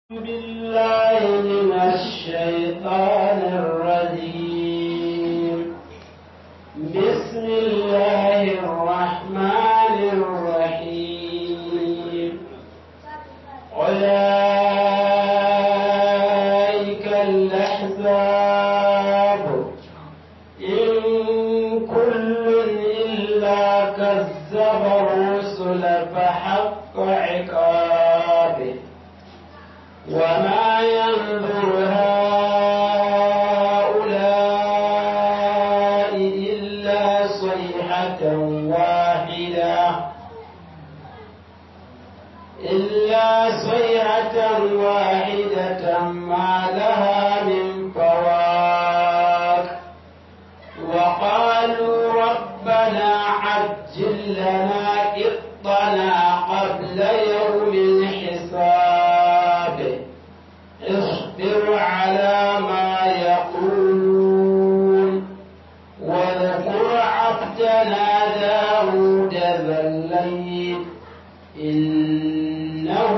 بالله من الشيطان الرجيم بسم الله الرحمن الرحيم أولئك الأحزاب إن كل إلا كذب الرسل فحق عقابه وما ينظر هؤلاء إلا صيحة واحدة إلا صيحة واحدة ما لها من فواك وقالوا ربنا عجل لنا قطنا قبل يوم الحساب اصبر على ما يقولون واذكر عبدنا داود ذا الليل إنه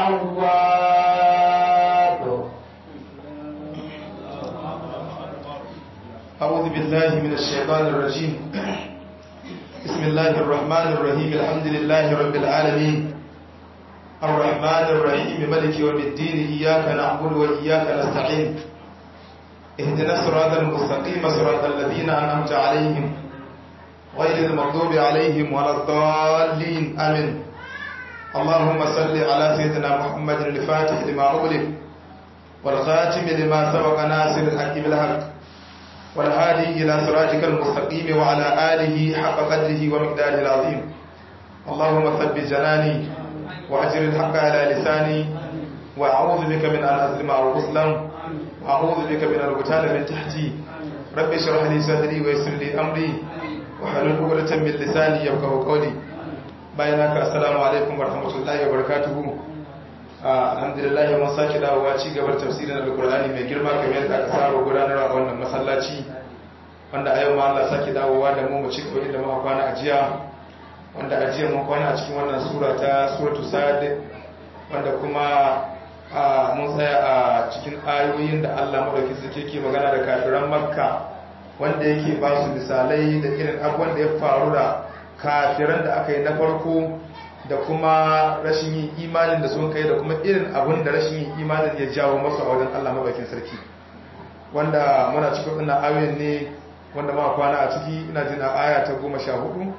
أواب أعوذ بالله من الشيطان الرجيم بسم الله الرحمن الرحيم الحمد لله رب العالمين الرحمن الرحيم ملك يوم الدين إياك نعبد وإياك نستعين اهدنا الصراط المستقيم صراط الذين أنعمت عليهم غير المغضوب عليهم ولا الضالين آمين اللهم صل على سيدنا محمد الفاتح لما أغلق والخاتم لما سبق ناصر الحق بالحق والهادي إلى صراطك المستقيم وعلى آله حق قدره ومقداره العظيم اللهم ثبت جناني وأجر الحق على لساني وأعوذ بك من أن أظلم أو أظلم وأعوذ بك من الغتال من تحتي رب اشرح لي صدري ويسر لي أمري وحلل عقدة من لساني يفقهوا قولي bayanaka assalamu alaikum warahmatullahi wabarakatuh alhamdulillah mun sake dawowa ci gabar tafsirin alqur'ani mai girma kamar yadda aka saba gudanarwa a wannan masallaci wanda a yau ma Allah sake dawowa da mu mu ci gaba inda muka kwana a jiya wanda a jiya mun kwana a cikin wannan sura ta suratu sad wanda kuma mun tsaya a cikin ayoyin da Allah madauki suke ke magana da kafiran makka wanda yake ba su misalai da irin abubuwan da ya faru da kafiran da aka yi na farko da kuma rashin yin imanin da sun kai da kuma irin abun da rashin yin imanin ya jawo masu a wajen Allah mabakin sarki wanda muna cikin wannan ayoyin ne wanda ma kwana a ciki ina jin a aya ta goma sha hudu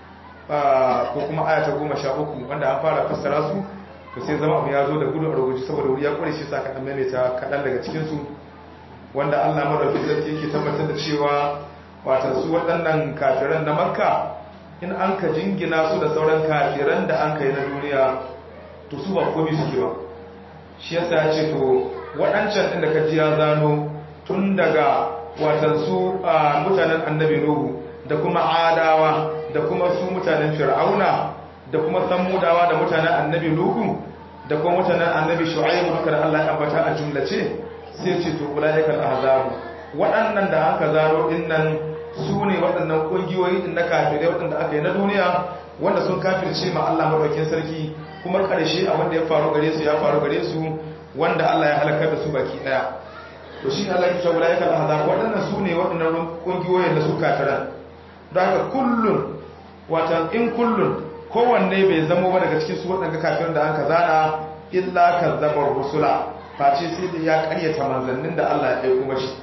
ko kuma aya ta goma sha uku wanda an fara fassara su to sai zama abu ya zo da gudu a rubuci saboda wuri ya kware shi sa kaɗan maimaita kaɗan daga cikinsu wanda Allah mabakin sarki yake tabbatar da cewa wata su waɗannan kafiran na makka in an ka jingina su da sauran kafiran da an kai na duniya to su ba komi suke ba shi yasa ya ce to waɗancan ɗin da ka ji ya zano tun daga watan su mutanen annabi nuhu da kuma adawa da kuma su mutanen fir'auna da kuma samudawa da mutanen annabi nuhu da kuma mutanen annabi shu'aibu duka da Allah ya ambata a jumlace sai ce to ulaikal ahzab waɗannan da aka zano dinnan su ne waɗannan ƙungiyoyi ɗin na kafirai waɗanda aka yi na duniya wanda sun kafirce ma Allah maɗaukin sarki kuma ƙarshe abin da ya faru gare su ya faru gare su wanda Allah ya halakar da su baki ɗaya to shi Allah ya cewa ya kalla hazar waɗannan su ne waɗannan ƙungiyoyin da su kafiran don haka kullun watan in kullun kowanne bai zamo ba daga cikin su waɗanda kafiran da an ka zana illa kazzabar rusula face sai da ya ƙaryata manzannin da Allah ya aiko mashi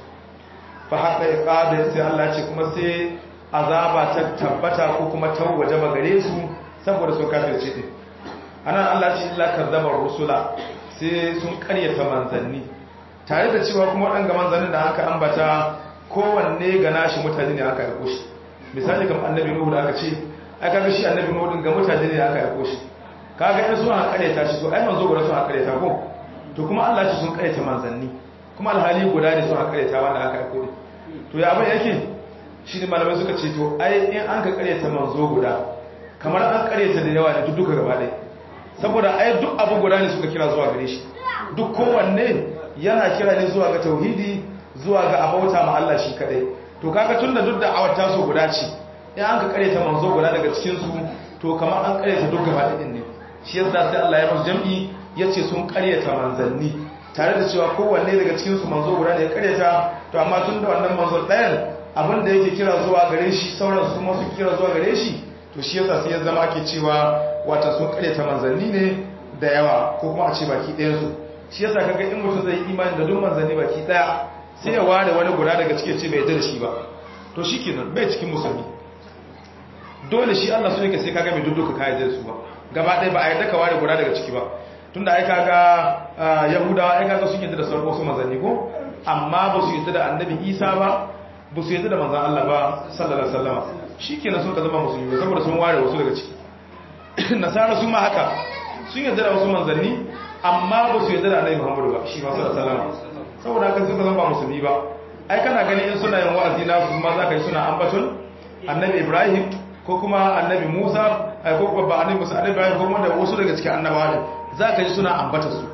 fa haka iqada sai Allah ce kuma sai azaba ta tabbata ko kuma tawaje ba gare su saboda sun kafirce din anan Allah ce illa kazzabar rusula sai sun karyata manzanni tare da cewa kuma waɗanga manzannin da aka ambata kowanne ga nashi mutane ne aka aiko shi misali kamar annabi nuhu da aka ce ai kaga shi annabi nuhu din ga mutane ne aka aiko shi kaga in sun karyata shi to ai manzo guda sun karyata ko to kuma Allah ce sun karyata manzanni kuma alhali guda ne sun karyata wanda aka aiko din to ya abin yake shi ne malamai suka ce to ai in an ka karyata manzo guda kamar an karyata da yawa ne duk duka gaba ɗaya saboda ai duk abu guda ne suka kira zuwa gare shi duk kowanne yana kira ne zuwa ga tauhidi zuwa ga abauta ma Allah shi kadai to kaga tunda duk da awar taso guda ce in an ka karyata manzo guda daga cikin su to kamar an karyata duk gaba ɗin ne shi yasa sai Allah ya musu jam'i yace sun karyata manzanni tare da cewa kowanne daga cikin su manzo guda ne ya karyata to amma tun da wannan manzo ɗayan abin da yake kira zuwa gare shi sauran su ma su kira zuwa gare shi to shi yasa sai ya zama ake cewa wata sun karyata manzanni ne da yawa ko kuma a ce baki ɗayan su shi yasa kaga in mutum zai imani da duk manzanni baki ɗaya sai ya ware wani guda daga cikin ce bai yarda da shi ba to shikenan bai cikin musulmi dole shi Allah so yake sai kaga mai dudduka ka yarda da su ba gaba ɗaya ba a yarda ka ware guda daga ciki ba tunda ai kaga yahudawa ai kaga sun yarda da sauran wasu manzanni ko amma ba su yarda da annabi Isa ba ba su yarda da manzan Allah ba sallallahu alaihi wasallam shikenan sun ka zama musulmi saboda sun ware wasu daga ciki nasara sun ma haka sun yarda da wasu manzanni amma ba su yarda da annabi Muhammadu ba shi ma sallallahu alaihi wasallam saboda haka sun ka zama musulmi ba ai kana gani in suna yin wa'azi na su ma za ka yi suna ambaton annabi Ibrahim ko kuma annabi Musa ko kuma ba annabi Musa annabi Ibrahim ko kuma da wasu daga cikin annabawa ne za ka ji suna ambata su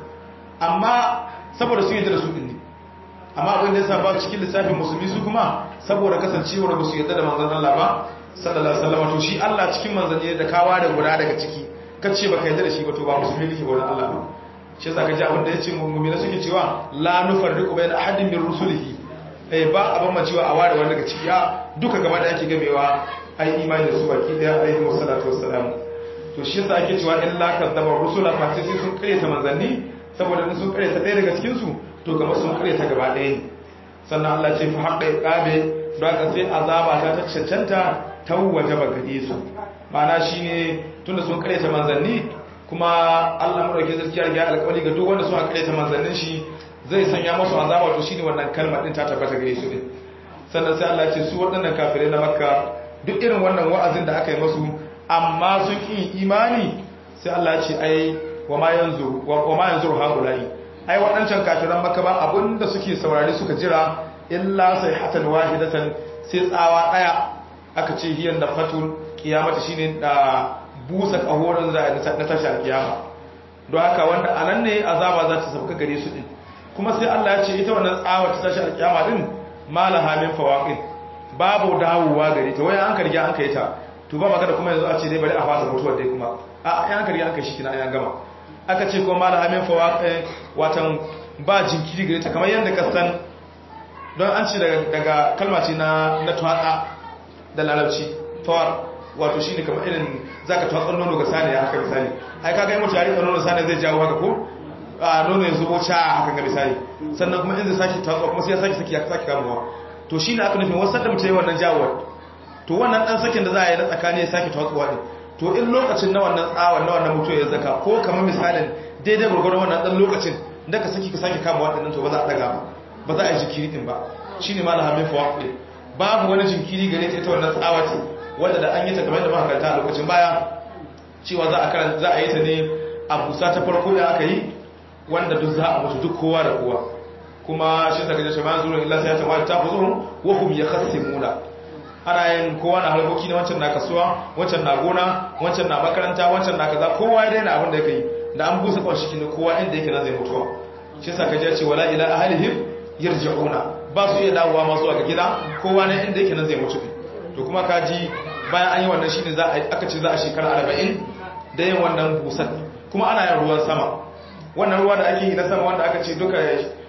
amma saboda sun yarda da su din ne amma abin da yasa ba cikin lissafin musulmi su kuma saboda kasancewar ba su yarda da manzon Allah ba sallallahu alaihi wasallam to shi Allah cikin manzanni da kawa da guda daga ciki kace baka yarda da shi ba to ba musulmi kike ba Allah ba shi yasa kaji abin da yace mu'mina suke cewa la nufarriqu bayna ahadin min rusulihi eh ba abin ma cewa a ware wani daga ciki ya duka gaba da ake gamewa ai imani da su baki daya alaihi wasallatu wassalam to shi yasa ake cewa illa kadzaba rusula fa sai sun kare ta manzanni saboda in sun kare ta ɗaya daga cikin su to kamar sun kare ta gaba ɗaya ne sannan Allah ce fa haqqa iqabe don ka sai azaba ta ta cancanta ta waje ba gare su ma'ana shine tunda sun kare ta manzanni kuma Allah madaukakin sarki ya riga alƙawari ga duk wanda suka kare ta manzannin shi zai sanya masu azaba to shine wannan kalmar din ta tabbata gare su din sannan sai Allah ya ce su waɗannan kafirai na Makka duk irin wannan wa'azin da aka yi masu amma sun ƙi imani sai Allah ya ce ai wa ma yanzu wa ma yanzu haula'i ai waɗancan kafiran Makka ba abinda suke saurare suka jira illa sayhatan wahidatan sai tsawa daya aka ce hiyan da fatul kiyamata shine da busa kahorin za a na tashi alkiyama don haka wanda anan ne azaba za ta sauka gare su din kuma sai Allah ya ce ita wannan tsawa ta tashi alkiyama din malaha min fawaqin babu dawowa gare ta wai an karge an kai ta to ba magana kuma yanzu a ce dai bari a fasa mutuwar dai kuma a an karge an kai shi kina an gama aka ce ko malaha min fawaqin watan ba jinkiri gare ta kamar yanda ka san don an ce daga kalma ce na na twatsa da larabci fawar wato shine kamar irin zaka twatsa nono ga saniya haka misali ai kaga in mutum ya rika nono saniya zai jawo haka ko a nono ya zubo ca haka ga misali sannan kuma in zai sake twatsa kuma sai ya sake saki ya sake kamuwa to shine aka nufin wasu da mutum yi wannan jawowar to wannan dan sakin da za a yi na tsakani ya sake twatsuwa din to in lokacin na wannan tsawon na wannan mutum ya zaka ko kamar misalin daidai gurgurun wannan dan lokacin da ka saki ka sake kama waɗannan to ba za a daga ba ba za a yi jinkiri din ba shi ne malaha min fawaƙi babu wani jinkiri gare ta ita wannan tsawati wadda da an yi ta kamar da makaranta a lokacin baya cewa za a karanta za a yi ta ne a busa ta farko da aka yi wanda duk za a mutu duk kowa da kowa kuma shi ta gajen shama'a zuwa illa sai ya tawa ta fi zuwa wa hum yakhasimuna ana yin kowa na harkoki na wancan na kasuwa wancan na gona wancan na makaranta wancan na kaza kowa ya daina abin da yake yi da an busa kawai shi ne kowa inda yake nan zai mutuwa shi sa ka je ce wala ila ahlihim yarji'una ba su iya dawowa masu ga gida kowa ne inda yake nan zai mutu to kuma kaji bayan an yi wannan shine za a aka ce za a shekara 40 da yin wannan busan kuma ana yin ruwan sama wannan ruwa da ake yi na sama wanda aka ce duka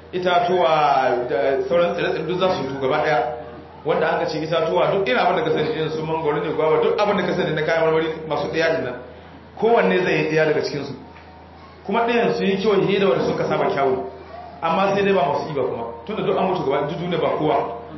itatuwa da sauran tsire-tsire duk za su yi gaba daya wanda aka ce itatuwa duk irin abin da ka sani irin su mangoro ne gwaba duk abin da ka sani na kayan marmari masu daya din nan kowanne zai yi daya daga cikin su kuma ɗayan su yi kyau da wanda suka saba kyawu amma sai dai ba masu iba kuma tun da duk an mutu gaba juju ne ba kowa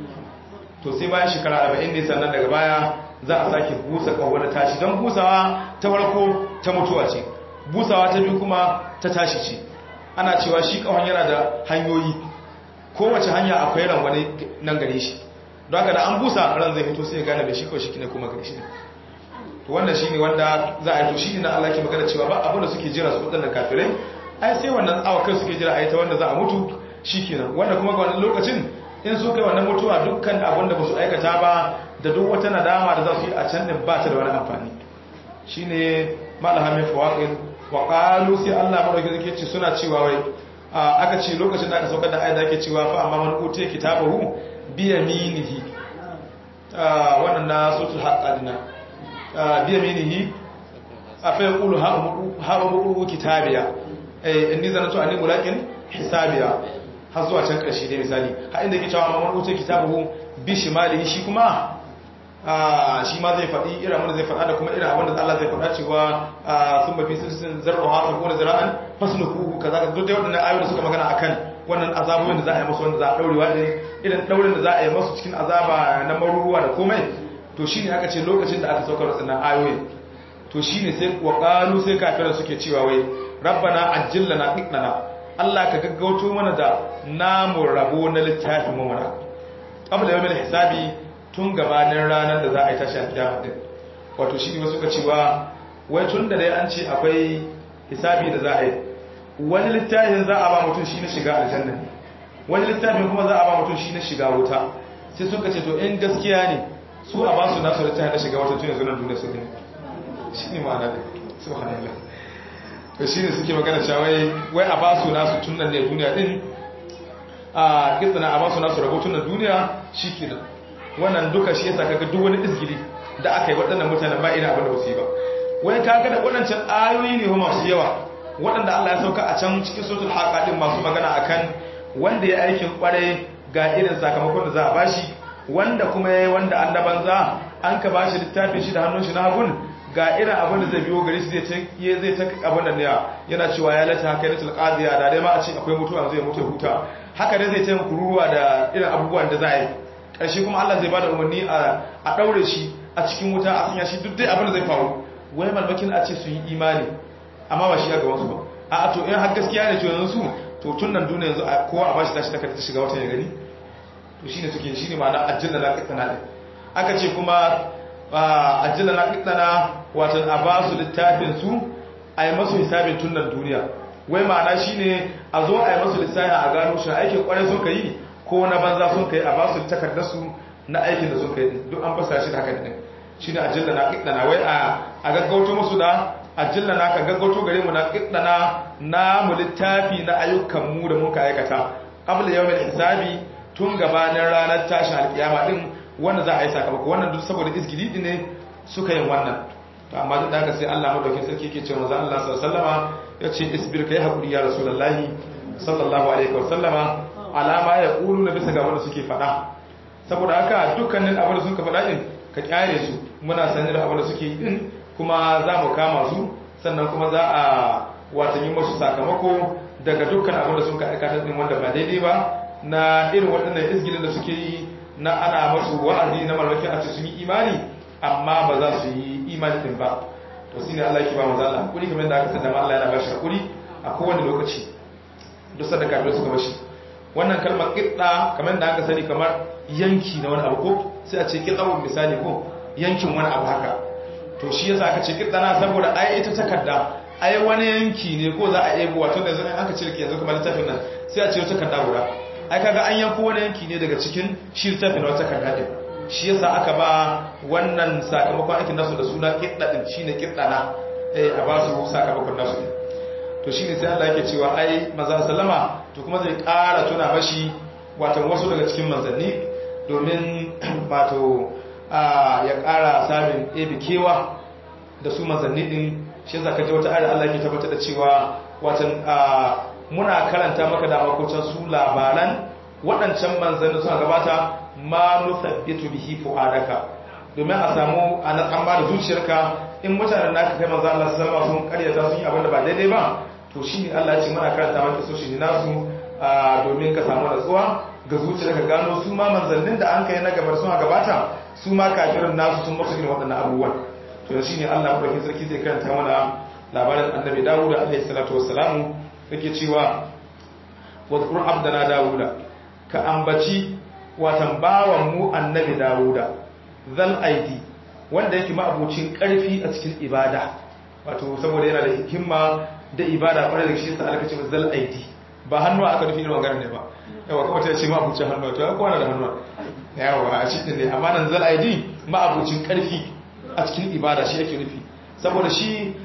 to sai bayan shekara arba'in ne sannan daga baya za a sake busa ƙaho na tashi don busawa ta farko ta mutuwa ce busawa ta biyu kuma ta tashi ce ana cewa shi ƙahon yana da hanyoyi kowace hanya akwai ran wani nan gare shi don haka da an busa ran zai fito sai ya gane da shi kawai shi ne kuma gare shi to wannan shi ne wanda za a yi to shi ne na Allah ke magana cewa ba abin da suke jira su waɗannan kafirai ai sai wannan tsawa kai suke jira a yi ta wanda za a mutu shi kenan wanda kuma ga wannan lokacin in su kai wannan mutuwa dukkan abin da ba su aikata ba da duk wata nadama da za su yi a can din ba ta da wani amfani shi ne malahamin fawaƙin wa ƙalu sai allah maɗauki zake ce suna cewa wai aka ce lokacin da aka saukar da ayyada ake cewa fa amma man utiya kitabahu biya minihi wannan na sotul haƙƙalina biya minihi a fa yaqulu ha ha kitabiya eh inni zanatu anni mulaqin hisabiya har zuwa can karshe dai misali har inda yake cewa mamman uce kitabu bi shimali shi kuma shi ma zai faɗi irin abin da zai faɗa da kuma irin abin da Allah zai faɗa cewa sun mafi sirrin zarra ha ta gona zira'an fasulu kuku kaza ka duk da waɗannan ayoyi da suka magana akan wannan azabobin da za a yi masu wanda za a ɗaurewa ɗin irin ɗaurin da za a yi masu cikin azaba na maruruwa da komai to shine aka ce lokacin da aka saukar waɗannan ayoyin to shine sai wa qalu sai kafiran suke cewa wai rabbana ajjil lana qitnana Allah ka gaggauto mana da namu rabo na littafin mu mana qabla yawmil hisabi tun gabanin ranar da za a yi tashi a kiyama din wato shi ne wasu ka cewa wai tun da dai an ce akwai hisabi da za a yi wani littafin za a ba mutum shi na shiga aljanna ne wani littafin kuma za a ba mutum shi na shiga wuta sai suka ce to in gaskiya ne su a ba su nasu littafin na shiga wuta tun yanzu nan duniya su ne shi ne ma'ana da subhanallah to shi ne suke magana cewa wai a ba su nasu tun nan ne duniya din a kitsana a ba su nasu rabo tun nan duniya shi kenan wannan duka shi yasa kaga duk wani izgili da aka yi waɗannan mutanen ba ina abin da wasu yi ba wai kaga da waɗancan ayoyi ne masu yawa waɗanda Allah ya sauka a can cikin suratul haqa din masu magana akan wanda ya aikin kware ga irin sakamakon da za a bashi wanda kuma yayi wanda annaban za an ka bashi littafin shi da hannun shi na hagun ga irin abin da zai biyo gari shi zai ta zai ta abin da ne yana cewa ya lata haka ne tilqadiya da dai ma a ce akwai mutuwa zai mutu huta haka dai zai ta kururuwa da irin abubuwan da za a yi ƙarshe kuma Allah zai bada umarni a ɗaure shi a cikin wuta a sanya shi duk dai abin da zai faru wai malmakin a ce su yi imani amma ba shi ya gabansu ba a to in har gaskiya ne to yanzu su to tun nan duniya yanzu kowa a bashi tashi ta ta shiga wata ya gani to shine suke shine ma'ana ajilla na kittana din aka ce kuma ajilla na kittana wato a ba su littafin su a yi masu hisabin tun nan duniya wai ma'ana shine a zo a yi masu lissafin a gano shi aikin kwarai sun ka yi ko na banza sun kai a ba su takardarsu na aikin da sun kai duk an fasa shi da haka ne shi ne ajilla na kiɗana wai a gaggauto musu da ajilla na ka gaggauto gare mu na kiɗana na mu littafi na ayyukan mu da muka aikata qabla yawmil hisabi tun gabanin ranar tashin alkiyama din wanda za a yi sakamako wannan duk saboda izgidi din ne suka yin wannan to amma duk da haka sai Allah madaukakin sarki yake cewa manzo Allah sallallahu alaihi wasallama yace isbir kai hakuri ya rasulullahi sallallahu alaihi wasallama alama ya ƙulu na bisa ga wanda suke faɗa saboda haka dukkanin abin da suka faɗa ɗin ka ƙyare su muna sani da abin da suke yi ɗin kuma za mu kama su sannan kuma za a watan yi masu sakamako daga dukkan abin da suka aikata ɗin wanda ba daidai ba na irin waɗannan izgilin da suke yi na ana masu wa'azi na marmakin a ce sun yi imani amma ba za su yi imani ɗin ba to shi ne Allah ke ba maza Allah hakuri kamar da aka sanda Allah yana ba shi hakuri a kowane lokaci duk sadaka da suka bashi wannan kalmar kitsa kamar da aka sani kamar yanki na wani abu ko sai a ce kitsawun misali ko yankin wani abu haka to shi yasa aka ce kitsa na saboda ai ita takarda ai wani yanki ne ko za a ebo wato da zan aka ce yanzu kamar littafin nan sai a ce wata takarda guda ai kaga an yanko wani yanki ne daga cikin shi littafin na wata takarda din shi yasa aka ba wannan sakamakon aikin nasu da suna kitsa din shine kitsa na eh a ba su sakamakon nasu din to shi ne sai Allah yake cewa ai maza sallama to kuma zai ƙara tuna mashi watan wasu daga cikin manzanni domin wato ya ƙara samun ebe kewa da su manzanni din shi yasa kaje wata ayar Allah yake tabbatar da cewa watan muna karanta maka da makocan su labaran waɗancan manzanni suka gabata ma nusabbitu bihi fu'adaka domin a samu a natsan ba da zuciyarka in mutanen naka kai manzo Allah sallallahu alaihi wasallam sun karyata sun yi abin da ba daidai ba to shi ne Allah ce mana karanta maka so shi ne nasu domin ka samu natsuwa ga zuciya ka gano su ma manzannin da an kai na gabar suna gabata su ma kafirin nasu sun masu irin waɗannan abubuwan to shi ne Allah kuma sarki zai karanta mana labarin annabi Dawud alaihi salatu wassalamu yake cewa wa zkur abdana Dawud ka ambaci watan bawan mu annabi Dawud zal aidi wanda yake ma'abucin karfi a cikin ibada wato saboda yana da himma da ibada kwarai da shi sa aka ce zal aidi ba hannu aka nufi irin wannan ne ba yawa kuma ta ce ma abucin hannu to ya kwana da hannu yawa a cikin ne amma nan zal aidi ma abucin karfi a cikin ibada shi yake nufi saboda shi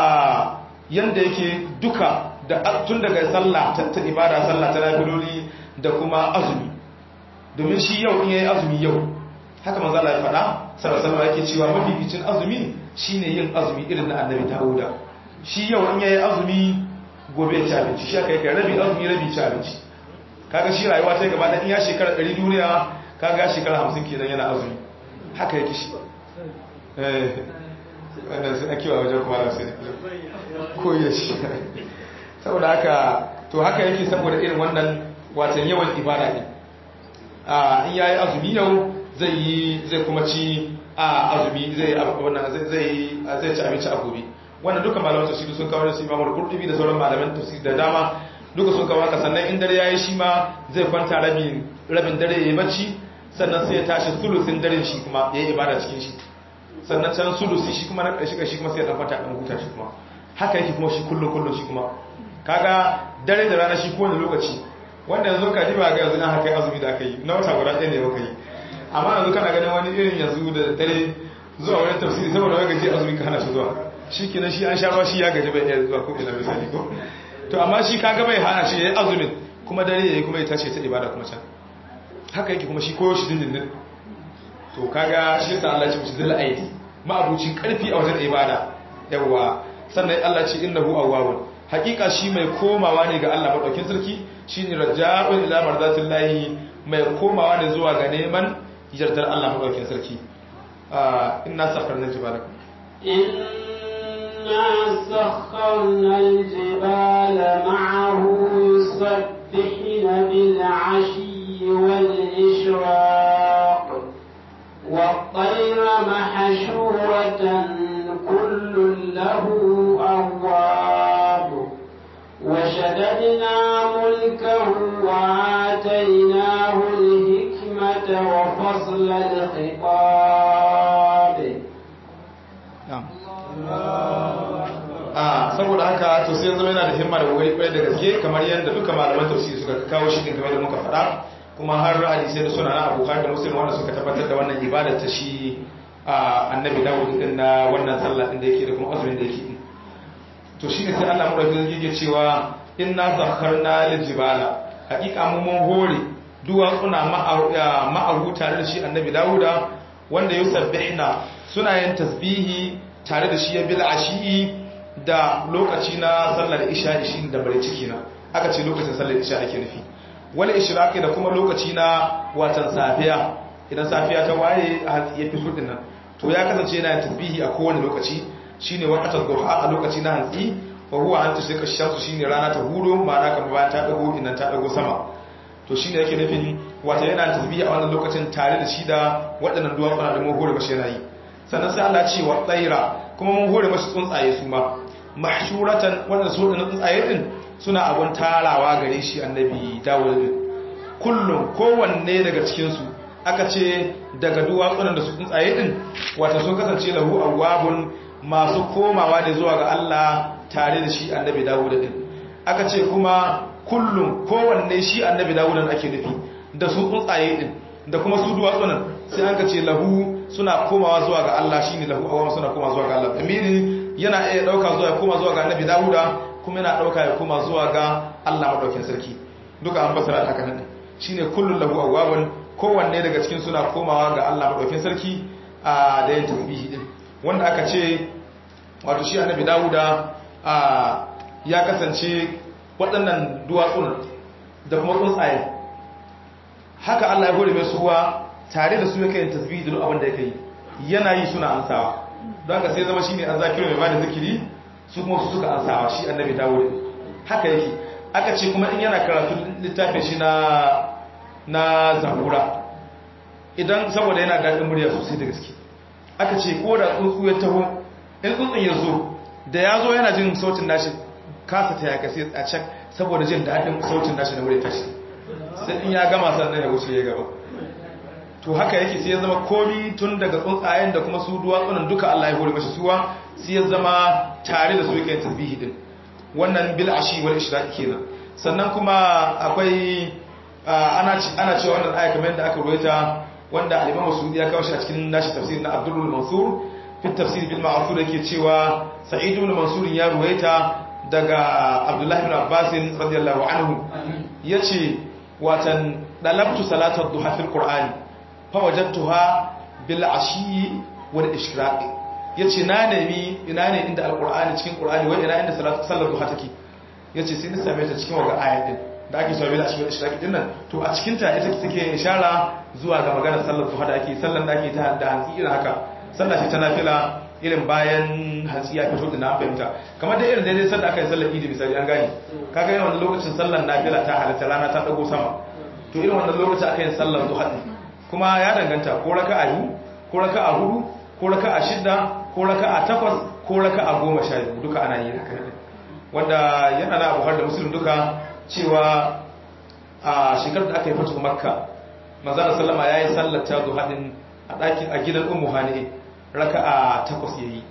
a yanda yake duka da tun daga sallah ta ibada sallah ta nafiloli da kuma azumi domin shi yau in yayi azumi yau haka manzo Allah ya faɗa sallallahu alaihi yake cewa mafificin azumi shine yin azumi irin na annabi Dawuda shi yau in yayi azumi gobe ya ci abinci shi aka yi kai rabi azumi rabi ci abinci kaga shi rayuwa ta gaba da in ya shekara 100 duniya kaga shekara 50 kenan yana azumi haka yake shi eh wannan sai ake wa wajen kuma da sai ko ya shi saboda haka to haka yake saboda irin wannan watan yawan ibada ne a in yayi azumi yau zai yi zai kuma ci a azumi zai wannan zai zai zai ci abinci a gobe wannan duka malaman tafsiri sun kawo su Imam Al-Qurtubi da sauran malaman tafsiri da dama duka sun kawo haka sannan in dare yayi shi ma zai kwanta rabin rabin dare yayi bacci sannan sai ya tashi sulusin daren shi kuma yayi ibada cikin shi sannan can sulusi shi kuma na ƙarshe shi kuma sai ya dan kwanta dan huta shi kuma haka yake kuma shi kullun kullun shi kuma kaga dare da rana shi kowane lokaci wanda yanzu ka diba ga yanzu na haka azumi da aka yi na wata guda ɗaya ne baka yi amma yanzu kana ganin wani irin yanzu da dare zuwa wani tafsiri saboda wani gaji azumi ka hana shi zuwa shi kenan shi an sha ruwa shi ya gaji bai iya zuwa ko ina misali ko to amma shi kaga bai hana shi yayi azumin kuma dare yayi kuma ya tashi ta ibada kuma can haka yake kuma shi koyo shi dindindin to kaga shi yasa Allah ya ce mushi zil aidi ma'abucin karfi a wajen ibada yawa sannan Allah ya ce innahu awwabun hakika shi mai komawa ne ga Allah madaukin sarki shine raja'un ila marzatillahi mai komawa ne zuwa ga neman yardar Allah madaukin sarki inna sakharna jibala inna sakharna aljibala ma'ahu yusabbihuna bil 'ashyi wal ishraq والطير محشورة كل له أواب وشددنا ملكه وآتيناه الحكمة وفصل الخطاب a saboda haka to sai zama yana da himma da kokari kwarai da gaske kamar yadda duka malaman tafsiri suka kawo shi din kamar da muka faɗa kuma har hadisai da suna na abokan da musulmi wanda suka tabbatar da wannan ibada ta shi annabi dawud din na wannan sallah din da yake da kuma azumin da yake to shi ne sai Allah mu da yake cewa inna sakharna lil jibala hakika mu mun hore duwatsuna ma'ahu tare da shi annabi dawuda wanda yusabbihna suna yin tasbihi tare da shi ya bil ashi da lokaci na sallar isha shi da bare ciki na aka ce lokacin sallar isha ake nufi wani ishraqi da kuma lokaci na watan safiya idan safiya ta waye a hantsi ya fito dinnan to ya kasance yana tasbihi a kowane lokaci shine waqatul duha a lokaci na hantsi wa huwa an tusika shamsu shine rana ta hudo ma'ana kamar bayan ta dago idan ta dago sama to shine yake nufin wata yana tasbihi a wannan lokacin tare da shi da waɗannan duwatsuna da mun hore mashi yana yi sannan sai Allah ce wa tsaira kuma mun hore mashi tsuntsaye su ma mahshuratan wannan su da tsuntsaye din suna abun tarawa gare shi annabi Dawud din kullum kowanne daga cikin su aka ce daga duwatsunan da su tsuntsaye din wata sun kasance lahu awwabun masu komawa ne zuwa ga Allah tare da shi annabi Dawud din aka ce kuma kullum kowanne shi annabi Dawud din ake nufi da su tsuntsaye din da kuma su duwatsunan sai an ka ce lahu suna komawa zuwa ga Allah shine lahu awwabun suna komawa zuwa ga Allah amiri yana iya dauka zuwa ya koma zuwa ga annabi Dawuda kuma yana dauka ya koma zuwa ga Allah madaukakin sarki duka an fasara haka nan shine kullun lahu awwabun kowanne daga cikin suna komawa ga Allah madaukakin sarki a da yin tasbihi din wanda aka ce wato shi annabi Dawuda a ya kasance waɗannan duwatsun da kuma tsuntsaye haka Allah ya hore mai suwa tare da su yake yin tasbihi da duk abin da yake yi yana yi suna ansawa don haka sai zama shine azzakiru mai bada zikiri su kuma su suka ansawa shi annabi Dawud haka yake aka ce kuma in yana karatu littafin shi na na zabura idan saboda yana daɗin murya sosai da gaske aka ce ko da tsuntsu ya taho in tsuntsun ya zo da ya zo yana jin sautin nashi kasa ta yaka sai a can saboda jin daɗin sautin nashi na murya tashi sai in ya gama sannan ya wuce ya gaba to haka yake sai ya zama komi tun daga tsuntsayen da kuma su duwatsunan duka Allah ya hore mashi suwa sai ya zama tare da su yake tasbihi din wannan bil ashi wal ishraq kenan sannan kuma akwai ana ana cewa wannan aya kamar yadda aka ruwaita wanda al-Imam Masudi ya kawo shi a cikin nashi tafsir na Abdul Mansur fi tafsir bil ma'thur yake cewa Sa'id ibn Mansur ya ruwaita daga Abdullah ibn Abbas radiyallahu anhu yace watan dalabtu salatar duha fil qur'ani fawajattuha bil ashi wal ishraq yace na nemi ina ne inda alqur'ani cikin qur'ani wai ina inda salatu sallar duha take yace sai ni same ta cikin waga ayat din da ake cewa bil ashwal ishraqi din nan to a cikin ta ita take ishara zuwa ga maganar sallar duha da ake sallar da ake ta da hantsi irin haka sallah ce ta nafila irin bayan hantsi ya fito da na fahimta kamar da irin daidai sanda aka yi sallar idi misali an gani kaga yawan lokacin sallar nafila ta halatta rana ta dago sama to irin wannan lokacin aka yi sallar duha din kuma ya danganta ko raka'a biyu ko raka'a hudu ko raka'a shidda ko raka'a takwas ko raka'a goma sha biyu duka ana yi haka ne wanda yana da abu har da musulun duka cewa a shekarar da aka yi fatu makka manzana sallama ya yi sallata duha din a ɗakin a gidan ummu hani raka'a takwas yayi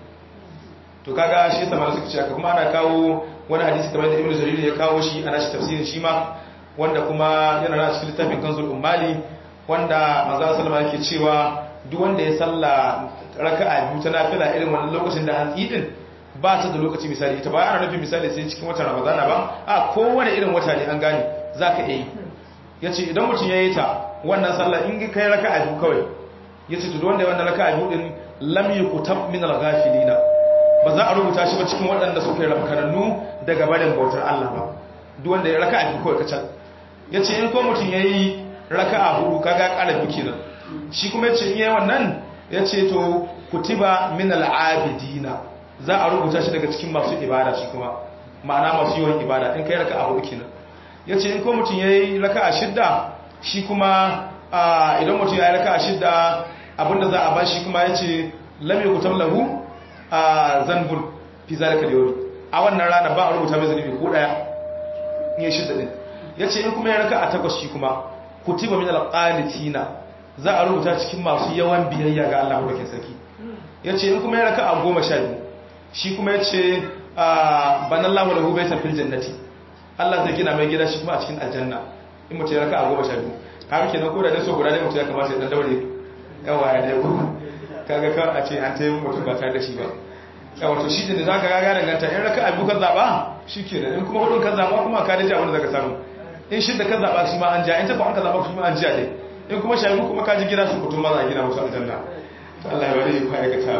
to kaga shi yasa malamu suka ce aka kuma ana kawo wani hadisi kamar da ibnu jarir ya kawo shi ana shi tafsirin shi ma wanda kuma yana na cikin littafin kanzul ummali wanda manzo sallama yake cewa duk wanda ya salla raka'a biyu ta nafila irin wannan lokacin da hantsi din ba ta da lokaci misali ita ba ana nufin misali sai cikin watan ramadana ba a kowane irin wata ne an gane zaka iya yi yace idan mutum ya yi ta wannan sallah in kai raka'a biyu kawai yace to wanda ya wannan raka'a biyu din lam yukutab min al-ghafilina ba za a rubuta shi ba cikin waɗanda suka yi rafkanannu daga barin bautar Allah ba duk wanda ya raka'a biyu kawai kacal yace in ko mutum yayi raka'a hudu kaga ƙara biyu kenan shi kuma yace in yayi wannan yace to kutiba min al-abidina za a rubuta shi daga cikin masu ibada shi kuma ma'ana masu yawan ibada in kai raka'a hudu kenan yace in ko mutum yayi raka'a shidda shi kuma idan mutum yayi raka'a shidda abinda za a bashi kuma ya ce lam yukutam lahu a zanbun fi zalika al a wannan rana ba a rubuta mai zanibi ko daya in ya shidda din yace in kuma ya raka a takwas shi kuma kutiba min al-qanitina za a rubuta cikin masu yawan biyayya ga Allah madaukakin sarki yace in kuma ya raka a goma sha biyu shi kuma yace banallahu lahu baytan fil jannati Allah zai gina mai gida shi kuma a cikin aljanna in mutum ya raka a goma sha biyu haka kenan ko da dai so guda dai mutum ya kamata ya dan daure yawa ya dai ku kaga ka a ce an tayi mutum ba tare da shi ba yawa to shi da zaka ga ga danganta in raka abu ka zaba shikenan in kuma hudun ka zaba kuma ka dace abin da zaka samu in shidda ka zaba shi ma an ja in ta an ka zaba shi ma an ja dai in kuma shayi kuma ka ji gida su mutum ma za a gina musu aljanna to Allah ya bari ku aikata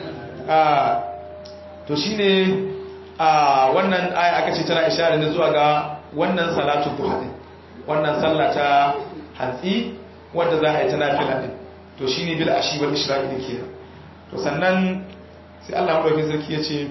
a to shine a wannan aya aka ce tana isharar da zuwa ga wannan salatu duha din wannan sallah ta hantsi wanda za a yi ta nafila din to shi ne bil ashi wal ishraqi din kenan to sannan sai Allah madaukakin sarki ya ce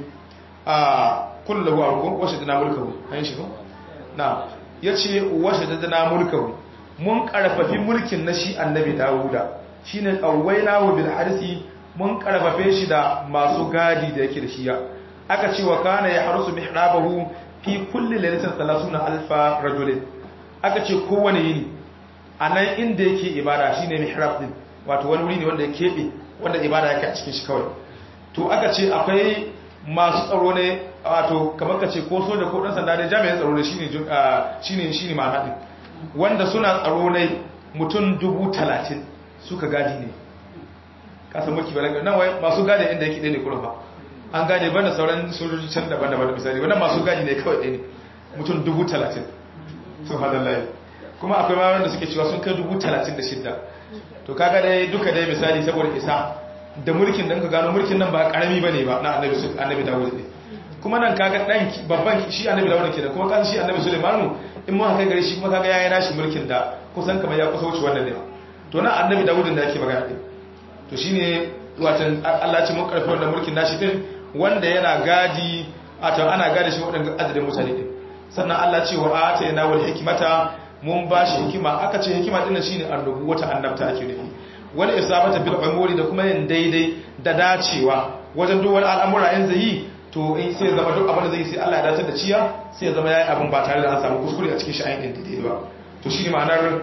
a kullu arkum wa shaddana mulkahu an shi ko na yace wa shaddana mulkahu mun karfafi mulkin na shi annabi Dawuda shine qawwaina wa bil harsi mun karfafe shi da masu gadi da yake da shi ya aka ce wa kana ya harusu mihrabahu fi kulli lailatin 30000 rajulin aka ce kowane yini anan inda yake ibada shine mihrab din wato wani wuri ne wanda ya keɓe wanda ibada yake a cikin shi kawai to aka ce akwai masu tsaro ne wato kamar ka ce ko soja ko ɗan sanda ne jami'in tsaro ne shine shine ma'ana ɗin wanda suna tsaro ne mutum dubu talatin suka gadi ne kasan mulki ba nan wai masu gadi inda yake ɗaya ne kuma ba an gane banda sauran sojoji can daban-daban misali wannan masu gadi ne kawai ɗaya ne mutum dubu talatin sun hada layi kuma akwai ma wanda suke cewa sun kai dubu talatin da shidda to kaga dai duka dai misali saboda isa da mulkin da ka gano mulkin nan ba karami bane ba na annabi annabi Dawud ne kuma nan kaga dan babban shi annabi Dawud kenan kuma kan shi annabi Sulaimanu in mun haka gare shi kuma kaga yayin nashi mulkin da kusan kamar ya kusa wuce wannan ne to nan annabi Dawud da yake magana din to shine watan Allah ce mun karfi wannan mulkin nashi din wanda yana gadi wato ana gadi shi wadannan adadin mutane din sannan Allah ce wa atayna wal hikmata mun ba shi hikima aka ce hikima dinnan shine annabu wata annabta ake nufi wani isabata bil umuri da kuma yin daidai da dacewa wajen duk wani al'amura in zai yi to in sai zama duk abin da zai sai Allah ya dace da ciya sai zama yayi abin ba tare da an samu kuskure a cikin shi ayin daidai ba to shine ma'anar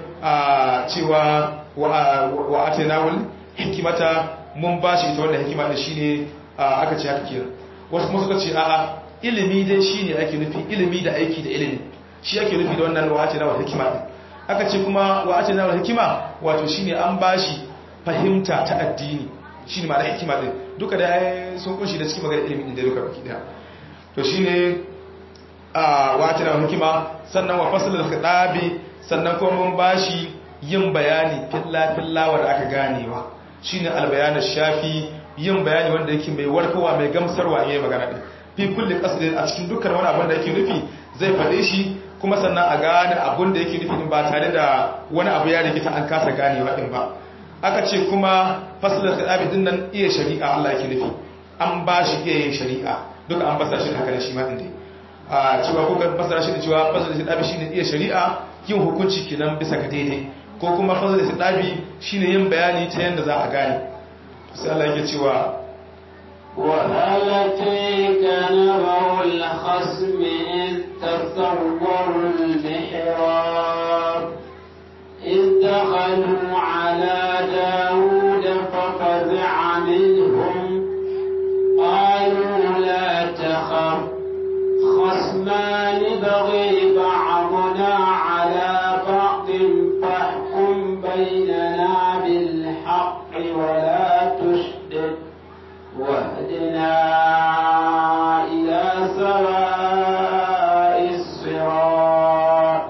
cewa wa atayna wal hikimata mun ba shi ita wannan hikima da shine aka ce haka kenan wasu kuma suka ce a'a ilimi dai shine ake nufi ilimi da aiki da ilimi shi ake nufi da wannan wa'ace na hikima din aka ce kuma wa'ace na hikima wato shine an bashi fahimta ta addini shine ma'ana hikima din duka da sun kunshi da cikin magana ilimin da duka baki daya to shine a wa'ace na hikima sannan wa fasalul khitabi sannan kuma mun bashi yin bayani filla filla wanda aka ganewa shine albayan shafi yin bayani wanda yake mai warkarwa mai gamsarwa yayin magana din fi kulli qasdin a cikin dukkan wani abin da yake nufi zai faɗe shi kuma sannan a gane abun da yake nufi ba tare da wani abu ya rikita an kasa ganewa din ba aka ce kuma fasalar khitabi din nan iya shari'a Allah yake nufi an ba shi iya yin shari'a duka an basa shi da haka shi ma din dai a cewa ko ka fasara shi da cewa fasalar khitabi shine iya shari'a yin hukunci kenan bisa ga daidai ko kuma fasalar khitabi shine yin bayani ta yanda za a gane sai Allah yake cewa وهل أتيك نبأ الخصم إذ تصوروا المحراب إذ دخلوا على داود ففزع منهم قالوا لا تخف خصمان بغي بعضنا على بعض فاحكم بيننا بالحق ولا تشدد واهدنا إلى سواء الصراط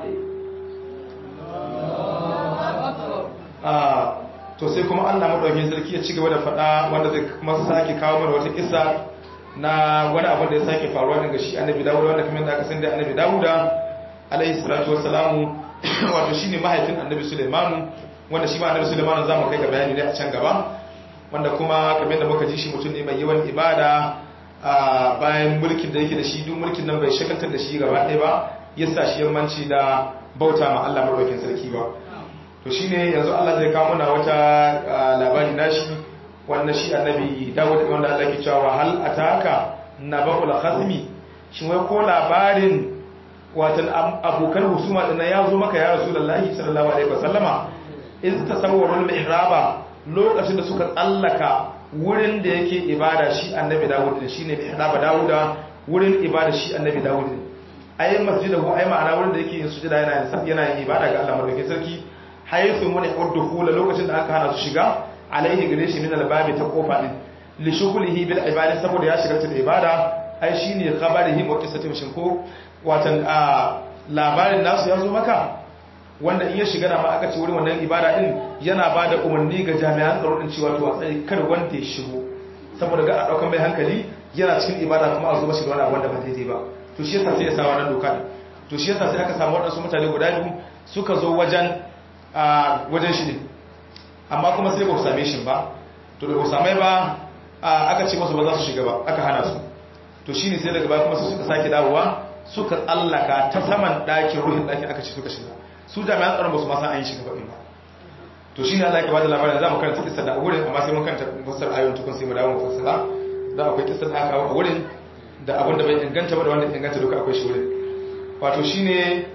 to sai kuma Allah madaukakin sarki ya ci gaba da faɗa wanda zai kuma sake kawo mana wata kissa na wani abu da ya sake faruwa daga shi annabi Dawud wanda kamar da aka san da annabi Dawud alaihi salatu wassalamu wato shine mahaifin annabi Sulaiman wanda shi ma annabi Sulaiman zamu kai ga bayani ne a can gaba wanda kuma kamar da muka ji shi mutum ne mai yawan ibada a bayan mulkin da yake da shi duk mulkin nan bai shagaltar da shi gaba ɗaya ba ya sa shi yammanci da bauta ma Allah madaukakin sarki ba to shine yanzu Allah zai kawo mana wata labari nashi wanda shi annabi Dawud wanda Allah ke cewa hal ataka nabul khasmi shin wai ko labarin watan abokan husuma din ya zo maka ya rasulullahi sallallahu alaihi wasallama iz tasawwarul mihraba lokacin da suka tsallaka wurin da yake ibada shi annabi Dawud din shine mihraba Dawuda wurin ibada shi annabi Dawud din ai masjidahu ai ma'ana wurin da yake yin sujada yana yin yana yin ibada ga Allah madaukakin sarki haythu mun udkhula lokacin da aka hana su shiga alaihi gare shi min albabi ta kofa din li shughlihi bil ibada saboda ya shiga da ibada ai shine khabarihi wa qissatu shin ko watan a labarin nasu ya zo maka wanda in ya shiga na ma aka ce wurin wannan ibada din yana ba da umarni ga jami'an tsaro din cewa to a tsaye kar wanda ya shigo saboda ga a daukan mai hankali yana cikin ibada kuma a zo mashi da wani abu wanda ba daidai ba to shi yasa sai ya sa wannan doka din to shi yasa sai aka samu waɗansu mutane guda biyu suka zo wajen wajen shi ne amma kuma sai ba su same shi ba to da ba same ba aka ce masu ba za su shiga ba aka hana su to shi ne sai daga baya kuma su suka sake dawowa suka tsallaka ta saman ɗakin ruhin ɗakin aka ce suka shiga su jami'an tsaron ba su masa an yi shiga ba ba to shi ne Allah ya bada labarin za mu karanta kissa da a wurin amma sai mun karanta fassar ayoyin tukun sai mu dawo mu fassara da akwai kissa da aka kawo a wurin da abin da bai inganta ba da wanda inganta duka akwai shi wurin wato shine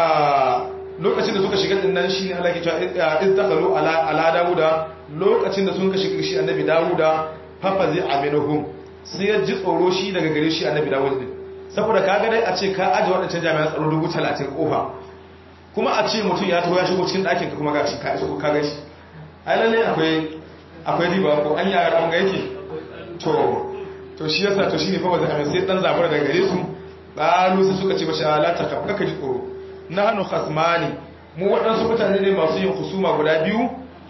lokacin da suka shiga din nan shine Allah ke cewa iz dakhalu ala ala dauda lokacin da sun ka shiga shi annabi dauda fafazi aminuhum sai ya ji tsoro shi daga gare shi annabi dawud din saboda kaga dai a ce ka aje wadancan jami'an tsaro dubu talatin kofa kuma a ce mutum ya taho ya shigo cikin ɗakin ka kuma ga shi ka iso ka gashi ai lalle akwai akwai riba ko an yara an ga yake to to shi yasa to shine fa ba zai sai dan zabura daga gare su qalu sai suka ce bashi ala ta kaf kaka ji tsoro nahnu khasmani mu waɗansu mutane ne masu yin husuma guda biyu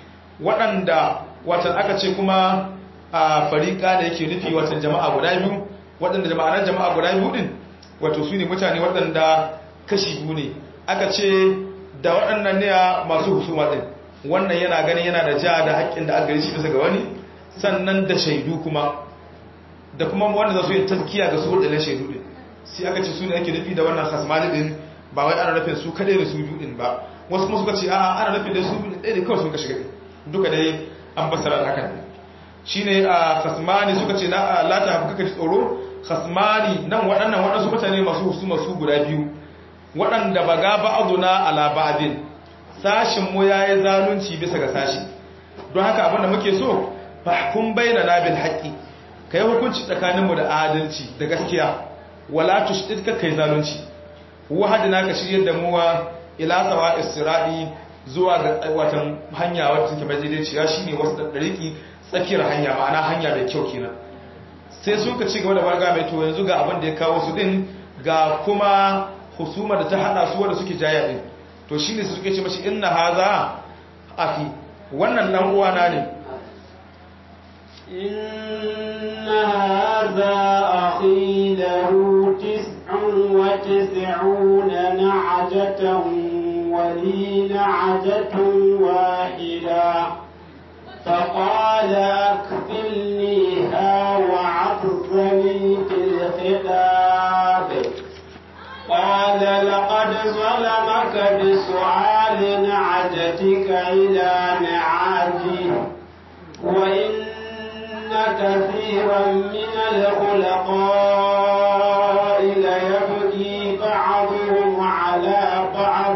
waɗanda watan aka ce kuma a fariƙa da yake nufi watan jama'a guda biyu waɗanda jama'anar jama'a guda biyu din wato su ne mutane waɗanda kashi biyu ne aka ce da waɗannan ne masu husuma din wannan yana ganin yana da ja da haƙƙin da aka gari shi bisa ga wani sannan da shaidu kuma da kuma wanda za su yi tazkiya ga su waɗannan shaidu din sai aka ce su ne ake nufi da wannan khasmani din ba wai ana nufin su kaɗai da su biyu din ba wasu kuma suka ce a'a ana nufin da su biyu ɗaya da kawai sun ka shiga duka dai an fassara da hakan shine a khasmani suka ce la ta hafi kaka ji tsoro khasmani nan waɗannan waɗansu mutane masu husuma su guda biyu waɗanda ba ga ba'aduna ala ba'adin sashin mu yayi zalunci bisa ga sashi don haka abinda muke so fahkum bainana bil haqqi kai hukunci tsakanin mu da adalci da gaskiya wala tushdid ka kai zalunci wahadina ka shiryar da muwa ila sawa istiradi zuwa ga watan hanya wacce take majidiciya shine wasu da dariki tsakiyar hanya ma'ana hanya mai kyau kenan sai suka ci gaba da barga mai to yanzu ga abin da ya kawo su din ga kuma husuma da ta hada su wanda suke jaya din to shine su suke ce mashi inna haza afi wannan dan uwana ne inna hadha akhi lahu tis'un wa tis'un نعجة ولي نعجة واحدة فقال أكفلنيها وعظني في الخطاب قال لقد ظلمك بسؤال نعجتك إلى نعاجه وإن كثيرا من الخلقاء ليبغي بعضهم على بعض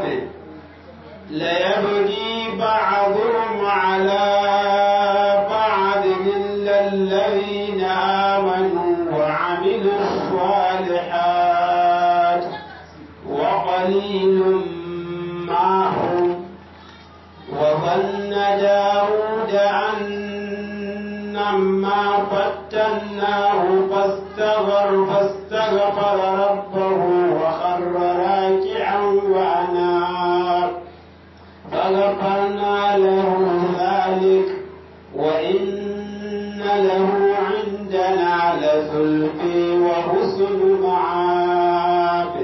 ليبغي بعضهم على بعض إلا الذين آمنوا وعملوا الصالحات وقليل ما هم وظن داود أنما فتناه فاستغفر فاستغفر ربه وخر راكعا وأناب فغفرنا له ذلك وإن له عندنا لزلفي وحسن معاب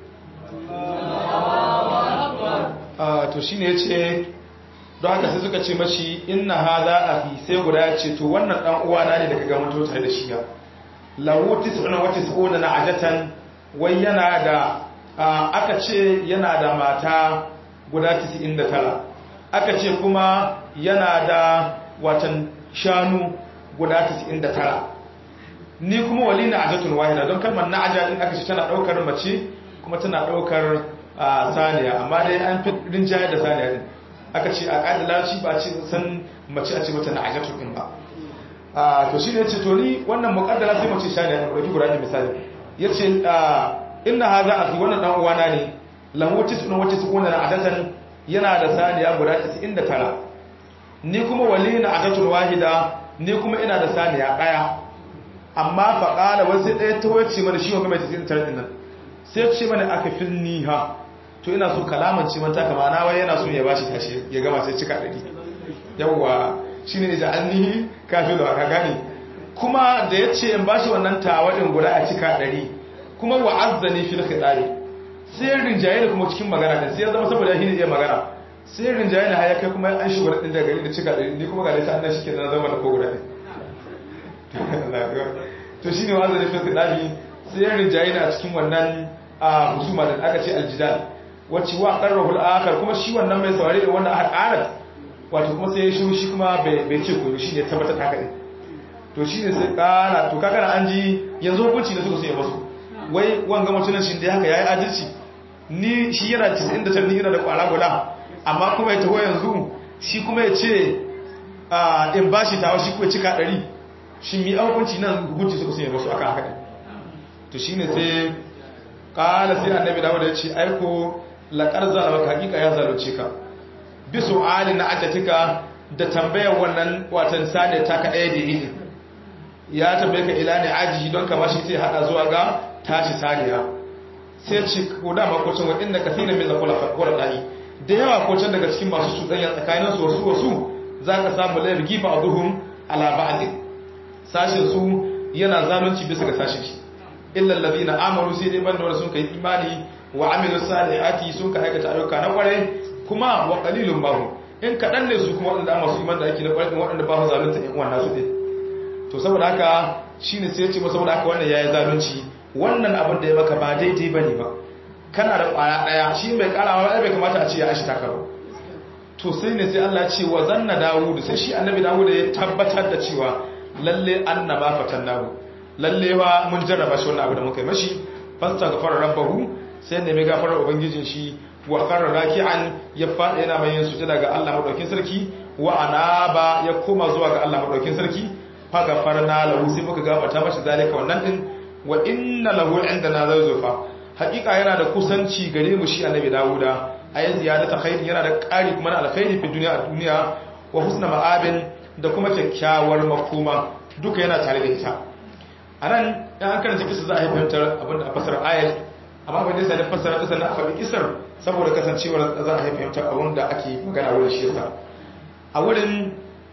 a to shine yace don haka sai suka ce mashi inna hadha afi sai guda ya ce to wannan dan uwana ne da kaga mun tare da shi ya lahu tis'una wa tis'una na'ajatan wai yana da aka ce yana da mata guda 99 aka ce kuma yana da watan shanu guda 99 ni kuma wali na'ajatun wahida don kalmar na'aja din aka ce tana daukar mace kuma tana daukar saniya amma dai an fi rinjayar da saniya din aka ce a ƙadilaci ba ce san mace a ce mata na ajatun ɗin ba to shi ne ce to ni wannan muƙaddara sai mace saniya ne ɗauki guda ne misali ya ce ina ha za a fi wannan ɗan uwana ne lamuti suna wacce su ƙunar ajatan yana da saniya guda 99 ni kuma wali na ajatun wahida ni kuma ina da saniya ɗaya amma faƙala wasu ɗaya ta wacce mana shi wanga mai 99 ɗin nan sai ce mana aka fi ni ha to ina so kalaman ce manta kama na wai yana so ya bashi tashi ya gama sai cika ɗari yawwa shi ne da annihi kafin da ka gane kuma da ya ce in bashi wannan tawadin guda a cika ɗari kuma wa azzani fil khitabi sai rinjaye da kuma cikin magana din sai ya zama saboda shi ne iya magana sai rinjaye da haya kai kuma an shigo da ɗin da gari da cika ɗari ni kuma ga dai annan shike da zama da ko guda ne to shine wa azzani fil khitabi sai rinjaye da a cikin wannan husuma da aka ce aljidal wacce wa qarrahu al-akhar kuma shi wannan mai saurare da wanda aka ƙara wato kuma sai ya shiru shi kuma bai ce ko shi ne tabbatar haka ne to shi ne sai ƙara to kaga an ji yanzu hukunci da suka so ya masu wai wanga mutunan shi da haka yayi adalci ni shi yana 99 ni yana da kwara guda amma kuma ya taho yanzu shi kuma ya ce in bashi tawa shi kuma cika 100 shi mi hukunci nan hukunci suka so ya masu akan haka ne to shine sai kala sai annabi dawo da ya ce aiko laƙar zalama hakika ya zalunce ka bi su'ali na ajatika da tambayar wannan watan sade ta ka ɗaya da yi ya tambaye ka ila ne ajihi don ka bashi sai hada zuwa ga tashi saniya sai ce ko da ma kocin wa inda kafina min zakula fakura dai da yawa kocin daga cikin masu cuɗanya tsakanin su wasu wasu za ka samu layar gifa a duhun ala ba'din sashin su yana zalunci bisa ga sashin shi illa allazina amanu sai dai banda wanda sun kai imani wa amilu salihati sun ka aikata ayyuka na kwarai kuma wa qalilun bahu in kadan ne su kuma wanda amma su iman da ake na kwarai din wanda ba su zalunta in wannan su din to saboda haka shine sai ya ce saboda haka wannan yayi zalunci wannan abin da ya maka ba daidai bane ba kana da kwaya daya shi mai karawa ai bai kamata a ce ya ashi taka ba to sai ne sai Allah ya ce wa zanna dawud sai shi annabi dawud ya tabbatar da cewa lalle annaba fatannahu lalle wa mun jarraba shi wannan abu da muka yi mashi fasta gafara rabbahu sai nemi gafarar ubangijin shi wa qarra raki'an ya fada yana mai yin sujada ga Allah madaukin sarki wa anaba ya koma zuwa ga Allah madaukin sarki fa gafarna lahu sai muka gafarta mashi zalika wannan din wa inna lahu indana zawfa hakika yana da kusanci gare mu shi annabi dawuda ayi ziyadata khairi yana da ƙari kuma na alkhairi fi duniya a duniya wa husna ma'abin da kuma kyakkyawar makoma duka yana tare da ita a nan yan an karanta kisa za a yi fahimtar abinda a fasar ayat amma abin da ya sani fasara kisa na faɗi kisar saboda kasancewar za a yi fahimtar abin da ake magana wurin shi yasa a wurin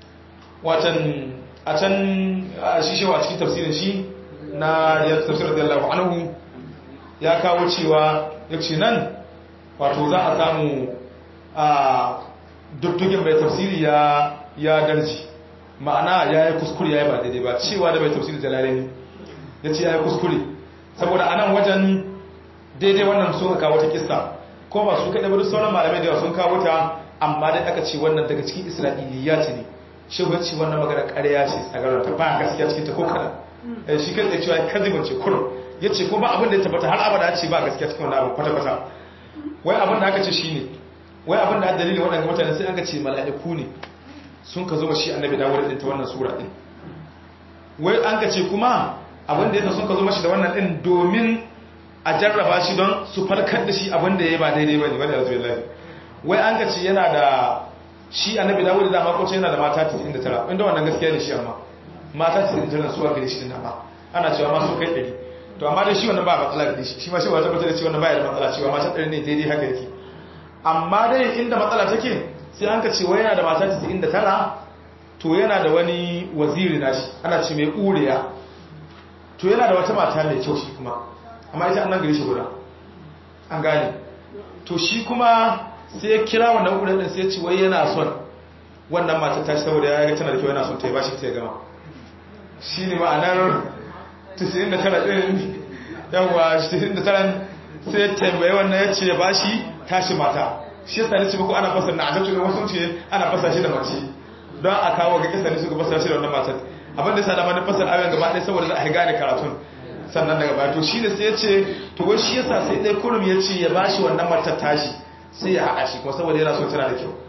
watan a can shi shi wa cikin tafsirin shi na ya tafsirar da Allah anhu ya kawo cewa ya ce nan wato za a samu a dukkan mai tafsiri ya ya darji ma'ana ya yi kuskure ya yi ba daidai ba cewa da mai tafsiri jalalani ya ce ya yi kuskure saboda a nan wajen daidai wannan sun kawo ta kissa ko ba su kaɗai ba duk sauran malamai da yawa sun kawo ta amma dai aka ce wannan daga cikin isra'iliya ce ne shi ba ce wannan magana ƙarya ce tsagarar ta ba gaskiya cikin ta ko kaɗan shi kan tsaye cewa kazibin ce kurum ya ce ko ba abin da ya tabbata har abada ce ba gaskiya cikin wannan abin kwata-kwata wai abin da aka ce shi ne wai abin da dalilin waɗanda mutane sai aka ce mala'iku ne sun ka zo shi annabi dawo da ta wannan sura ɗin wai an ka ce kuma abin da yasa sun ka zo mashi da wannan ɗin domin a jarraba shi don su farkar da shi abin da ya ba daidai ba ne wani yanzu billahi wai an ka ce yana da shi annabi dawo da dama ko yana da mata 99 inda wannan gaskiya ne shi amma mata 99 suwa gare shi din amma ana cewa ma su kai 100 to amma dai shi wannan ba matsala da shi shi ma shi ba tabbatar da cewa wannan baya da matsala cewa mata 100 ne daidai haka yake amma dai inda matsala take sai an ka ce wai yana da mata 99 to yana da wani waziri nashi ana ce mai ƙuriya to yana da wata mata mai kyau shi kuma amma ita annan gari shi guda an gane to shi kuma sai ya kira wannan ƙuriya ɗin sai ya ce wai yana son wannan mata ta shi saboda ya ga tana da kyau yana son ta yi bashi ta ya gama shi ne ma'anar 99 ɗin yawa 99 sai ya tambaye wannan ya ce ya bashi tashi mata shi yasa ne ce muku ana fasa na ajabtu da wasu ce ana fasa shi da mace don a kawo ga kisa ne suka fasa shi da wannan matar abin da yasa da mani fasar ayoyin gaba ɗaya saboda za a gane karatun sannan daga baya to shi ne sai ya ce to wai shi yasa sai ɗaya kurum ya ce ya bashi wannan matar tashi sai ya haɗa shi kuma saboda yana son tana da kyau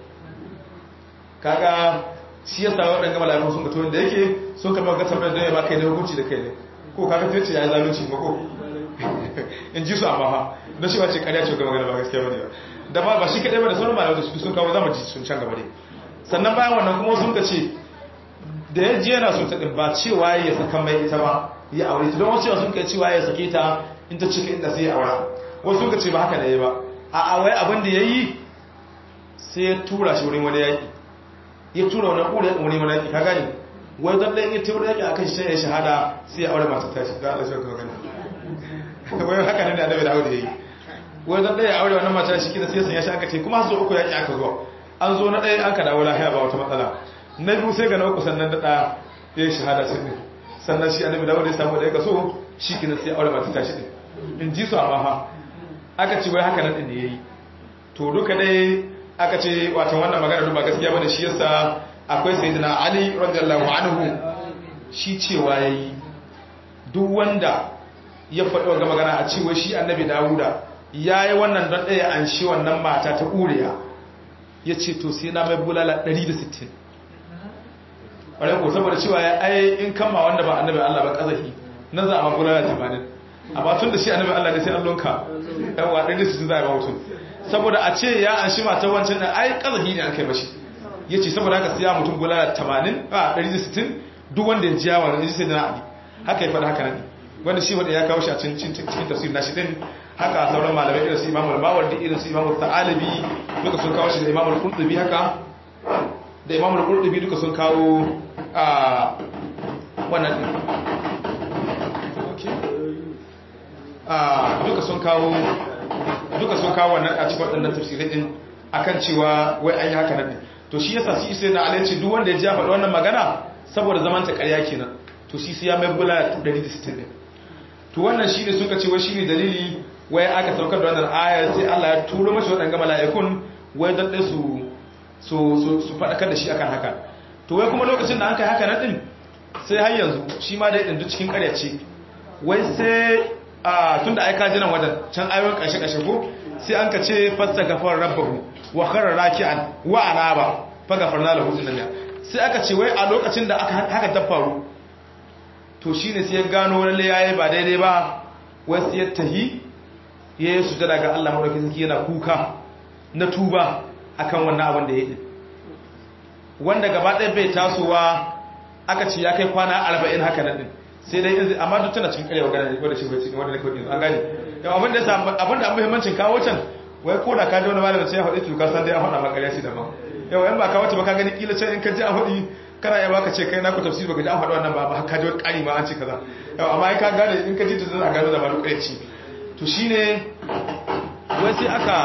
kaga shi yasa waɗanda mala'ikun sun mutu wanda yake sun kama ga tambayar don ya ba kai ne hukunci da kai ne ko kaga sai ce ya yi zalunci ba ko in ji su amma ha don shi ba ce ƙarya ce ga magana ba gaskiya ba ne ba da ba ba shi kaɗai ba da sauran malamai da su sun kawo zama ji sun can gaba ne sannan bayan wannan kuma sun ka ce da ya ji yana sun taɗin ba cewa ya saka mai ita ba ya aure ta don wasu yawa sun ka cewa ya sake ta in ta cika inda sai ya aura wasu sun ka ce ba haka da ya ba a wai abin da ya yi sai ya tura shi wurin wani yaƙi ya tura wani ƙura ya wani wani yaƙi ka gani wai don ɗan ya tura yaƙi a kan shi ya shahada sai ya aure masu tashi ga Allah shi ka magana wai haka ne da annabi da aure ya yi wai don ɗaya aure wannan mata shi kina sai ya sanya shi aka ce kuma su uku yaƙi aka zuwa an zo na ɗaya an ka dawo lahiya ba wata matsala na biyu sai ga na uku sannan da ɗaya ya yi shahada ce ɗin sannan shi annabi dawo da ya samu da ya kaso shi kina sai aure masu tashi ɗin in ji su amma ha aka ce wai haka nan ɗin da ya yi to duka dai aka ce watan wannan magana ba gaskiya bane shi yasa akwai sayyidina ali radiyallahu anhu shi cewa yayi duk wanda ya faɗi wa magana a cewa shi annabi dawuda yayi wannan don ɗaya an shi wannan mata ta ƙuriya ya ce to sai na mai bulala 160 ƙwarai ko saboda cewa ya ai in kama wanda ba annabi allah ba ƙazafi nan za a ma bulala 80 amma tun da shi annabi allah ne sai an lonka yawa 160 za a ba mutum saboda a ce ya an shi mata wancan da ai kazahi ne an kai mashi ya ce saboda haka siya mutum bulala 80 a 160 duk wanda ya jiya wani sai da ali haka ya faɗa haka nan wanda shi wanda ya kawo shi a cikin tafsir nashi din haka sauran malamai irin su imamul mawardi irin su imamul ta'alibi duka sun kawo shi da imamul qurtubi haka da imamul qurtubi duka sun kawo a wannan din duka sun kawo duka sun kawo wannan a cikin waɗannan tafsirai din akan cewa wai an yi haka nan to shi yasa shi sai na alaici duk wanda ya ji faɗi wannan magana saboda zaman ta ƙarya kenan to shi sai ya mai bula 160 din to wannan shine suka ce wai shine dalili wai aka saukar da wannan ayar sai Allah ya turo mashi waɗannan mala'ikun wai dan dai su su su faɗakar da shi akan haka to wai kuma lokacin da an kai haka nan din sai har yanzu shi ma dai din duk cikin ƙarya ce wai sai tunda ai ka jinan wajen can ayoyin kashe kashe ko sai an ka ce fasta gafar rabbahu wa kharra raki'an wa anaba fa gafarna lahu sunnah sai aka ce wai a lokacin da aka haka ta faru to shine sai ya gano lalle yayi ba daidai ba wai sai ya tahi yayi sujada ga Allah madaukakin sarki yana kuka na tuba akan wannan abin da yayi wanda gaba ɗaya bai tasowa aka ce ya kai kwana 40 haka nan din sai dai in amma duk tana cikin karewa gane wanda shi bai cikin wanda nake wadin an gane yau abin da yasa abin da muhimmancin kawo can wai ko da ka ji wani malamin sai ya faɗi to ka san dai an faɗa maka shi da ma yau in ba ka wata ba ka gani kila can in ka ji an faɗi kana ya baka ce kai na ku tafsir baka ji an faɗi wannan ba ba ka ji wani ƙari ma an ce kaza yau amma ka gane in ka ji ta zan gano da malu ƙareci to shine wai sai aka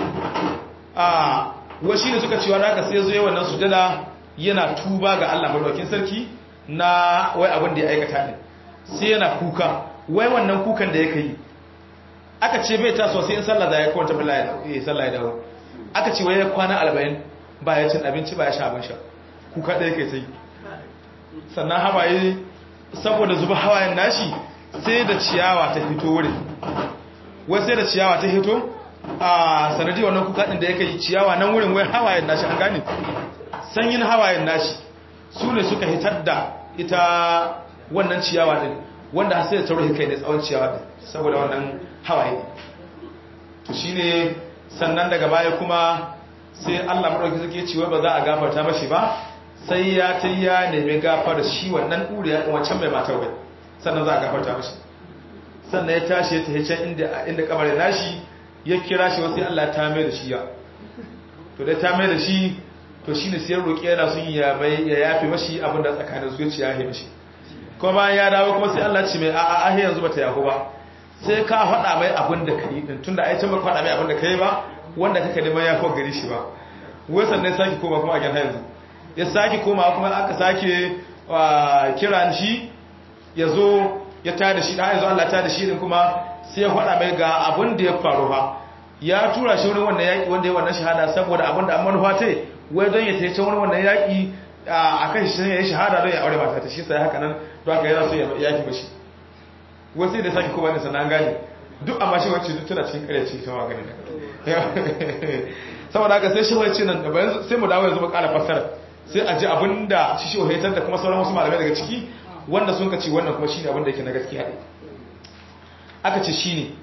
a wai shine suka cewa da aka sai zo yawan nan sujada yana tuba ga Allah madaukakin sarki na wai abin da ya aikata ne sai yana kuka wai wannan kukan da yake yi aka ce bai taso sai in sallah da ya kwanta bila ya sallah ya dawo aka ce wai ya kwana 40 ba ya cin abinci ba ya sha abin sha kuka da yake sai sannan hawaye saboda zuba hawayen nashi sai da ciyawa ta fito wurin wai sai da ciyawa ta fito a sanadi wannan kuka din da yake yi ciyawa nan wurin wai hawayen nashi an gane sanyin hawayen nashi su ne suka hitar da ita wannan ciyawa din wanda sai da taurin kai ne tsawon ciyawa din saboda wannan hawaye to shine sannan daga baya kuma sai Allah madauki suke cewa ba za a gafarta mashi ba sai ya ta ya nemi gafara shi wannan ɗuriya ɗin wancan mai matar wai sannan za a gafarta mashi sannan ya tashi ya tafi can inda inda kabarin nashi ya kira shi wasu Allah ta mai da shi ya to dai ta mai da shi to shine sai roƙi yana sun ya bai ya yafe mashi abin da tsakanin su ya ci ya yi mashi kuma bayan ya dawo kuma sai Allah ci mai a'a ahe yanzu bata yahu ba sai ka faɗa mai abin da kai din tunda ai can ba faɗa mai abin da kai ba wanda kake neman ya kawo gari shi ba wai sannan sake koma kuma a gyan yanzu ya sake koma kuma aka sake kiran shi ya zo ya tada shi da yanzu Allah tada shi din kuma sai ya faɗa mai ga abin da ya faru ba ya tura shi wurin wannan yaƙi wanda ya wannan shahada saboda abin da an manufa ta wai don ya tace wurin wannan yaƙi a kan shi ya yi shahada don ya aure mata ta shi sai haka nan don haka yana so ya yaƙi mashi wasu da sake kowa ne sannan gane duk amma shi wacce duk tana cikin ƙarya ce ta wa gani saboda haka sai shi wacce nan da sai mu dawo yanzu mu ƙara fassara sai a ji abin da shi shi wahaitar da kuma sauran wasu malamai daga ciki wanda sun kaci wannan kuma shine abin da yake na gaskiya ne aka ce shine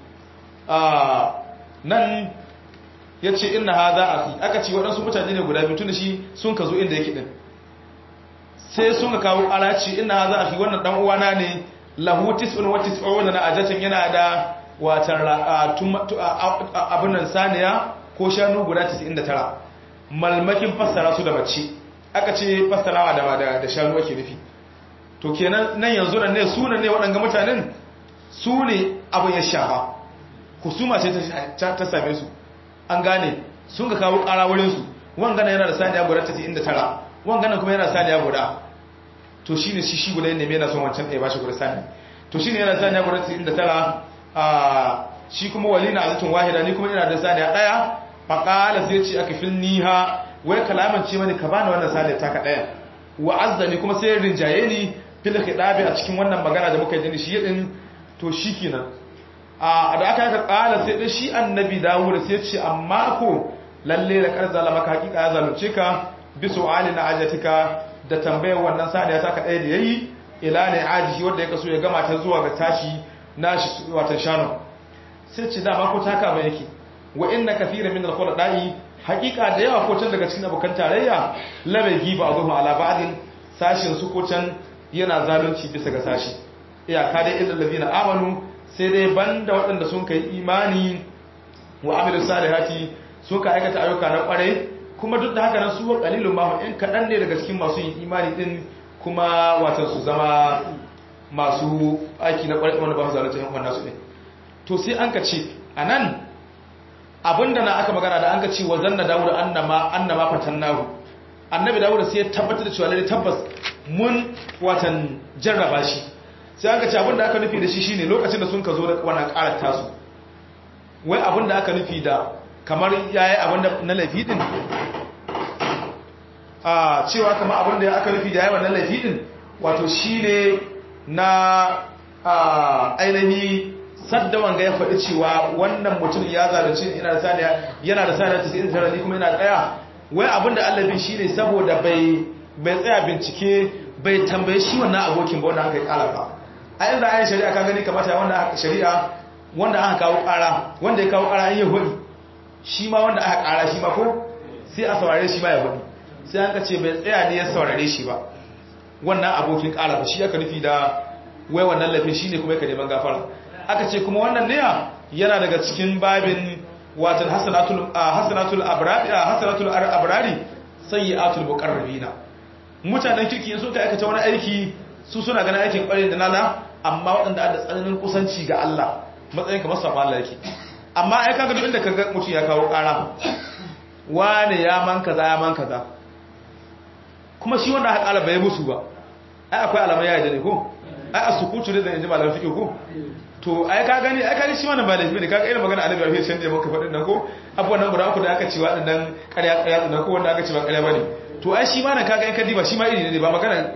nan ya ce ina ha za a fi aka ce waɗansu mutane ne guda biyu tun da shi sun ka zo inda yake ɗin sai sun ka kawo alaci ina ha za a fi wannan ɗan uwana ne lahu tis'un wa tis'un na ajatin yana da watan abin nan saniya ko shanu guda 99 malmakin fassara su da mace aka ce fassarawa da da shanu ake nufi to kenan nan yanzu nan ne sunan ne waɗanga mutanen su ne abin ya shafa kusuma ce ta same su an gane sun ga kawo ƙara wurinsu wangana yana da saniya guda 99 wangana kuma yana saniya guda to shi ne shi shi guda ne mai yana son wancan ɗaya ba shi guda saniya to shi ne yana saniya guda 99 a shi kuma wali na azatun wahida ni kuma yana da saniya ɗaya faƙala sai ce aka fil niha wai kalaman ce mani ka bani wannan saniya taka ɗaya wa azzani kuma sai rinjaye ni fil khidabi a cikin wannan magana da muka yi da shi yadin to shi kenan a da aka yaka kala sai da shi annabi dawud sai ce amma ko lalle da kar zalama ka hakika ya zalunce ka bi su'ali na ajatika da tambayar wannan saniya ta ka ɗaya da yayi ila ne ajihi wanda ya kaso ya gama ta zuwa ga tashi nashi watan shanu sai ce dama ko taka ba yake wa inna kathira min al-khulada'i hakika da yawa ko can daga cikin abokan tarayya labe giba azuhu ala ba'din sashin su ko can yana zalunci bisa ga sashi iyaka dai illal ladina amanu sai dai banda waɗanda sun kai imani wa amilu salihati suka aikata ayyuka na kwarai kuma duk da haka nan su wa qalilun ma in kadan ne daga cikin masu yin imani din kuma watan su zama masu aiki na kwarai wanda ba su zalunta yan wannan su ne to sai an ka ce anan abinda na aka magana da an ka ce wa zanna dawud annama annama fatannahu annabi dawud sai ya tabbatar da cewa lalle tabbas mun watan jarraba shi sai aka ce abinda aka nufi da shi shine lokacin da sun ka zo da wannan karar tasu wai abinda aka nufi da kamar yayi abinda na laifi din a cewa kamar abinda aka nufi da yayi wannan laifi din wato shine na ainihi sadda wanga ya faɗi cewa wannan mutum ya zalunci yana da saniya yana da saniya 99 ni kuma yana tsaya wai abinda Allah bin shine saboda bai bai tsaya bincike bai tambaye shi wannan abokin ba wanda aka yi kala ba a inda ayin shari'a ka gani kamata wanda shari'a wanda aka kawo kara wanda ya kawo kara an yi hudi shi ma wanda aka kara shi ma ko sai a saurare shi ma ya hudi sai an ka ce bai tsaya ne ya saurare shi ba wannan abokin kara ba shi aka nufi da wai wannan laifin shine kuma yake neman gafara aka ce kuma wannan ne yana daga cikin babin watan hasanatul hasanatul abrari hasanatul abrari sayyi'atul muqarrabina mutanen kirki sun ka aikata wani aiki su suna ganin aikin kwarin da nana amma waɗanda da tsananin kusanci ga Allah matsayin kamar safa Allah yake amma ai kaga duk inda kaga mutum ya kawo ƙara wane ya man kaza ya man kaza kuma shi wanda aka ƙara bai musu ba ai akwai alamai ya yi da ne ko ai a sukutu ne da yanzu malamin fiƙe ko to ai ka gani ai kaji shi wannan ba laifi ne kaga irin magana annabi rafi can da muka faɗin nan ko abubuwan nan guda uku da aka ce waɗannan ƙarya ƙarya nan ko wanda aka ce ba ƙarya bane to ai shi ma nan kaga in ka diba shi ma iri ne ba magana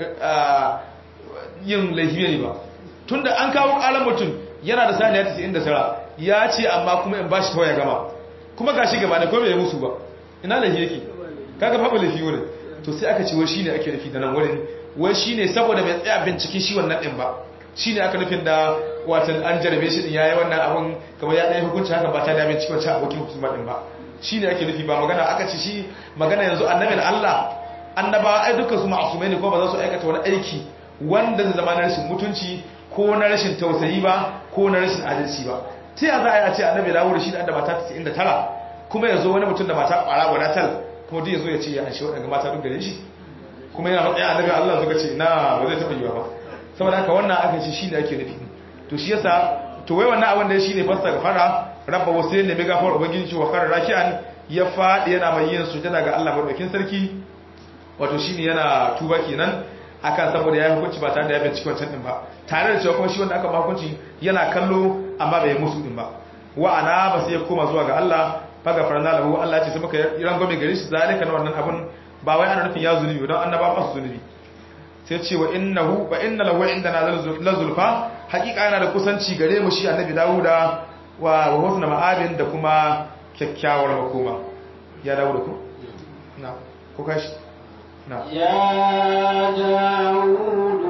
yin laifi ne ba tunda an kawo ƙalan mutum yana da saniya 99 ya ce amma kuma in bashi tawaya gama kuma gashi gaba da ko bai musu ba ina laifi yake kaga babu laifi wurin to sai aka ce wai shine ake nufi da nan wurin wai shine saboda bai tsaya binciken shi wannan din ba shine aka nufin da watan an jarabe shi din yayi wannan abun kamar ya dai hukunci haka ba ta da binciken wancan abokin hukuma din ba shine ake nufi ba magana aka ce shi magana yanzu annabin Allah annaba ai dukkan su ma'asumai ne ko ba za su aikata wani aiki wanda zai zama na rashin mutunci ko na rashin tausayi ba ko na rashin adalci ba ta ya za a yi a ce annabi dawo da shi da mata 99 kuma ya zo wani mutum da mata ƙwara guda tal kuma duk ya zo ya ce ya an shi waɗanda mata duk gare shi kuma yana matsayin annabi Allah suka ce na ba zai taɓa yiwa ba saboda haka wannan aka ce shi ne ake nufi to shi yasa to wai wannan abin da shi ne fasta ga fara rabba wasu ne mai gafar ubangiji cewa kare raki'an ya faɗi yana mai yin sujada ga Allah madaukakin sarki wato shine yana tuba kenan akan saboda ya hukunci ba tare da ya binciki wancan din ba tare da cewa kuma shi wanda aka ba hukunci yana kallo amma bai musu din ba wa ana ba sai ya koma zuwa ga Allah faga farna lahu Allah ce sai muka rangwame gare shi zalika na wannan abun ba wai ana nufin ya zunubi don annaba ba su zunubi sai ce wa innahu wa inna lahu indana la zulfa hakika yana da kusanci gare mu shi annabi Dawuda wa wa husna ma'abin da kuma kyakkyawar makoma ya Dawuda ko na ko kashi na يا داود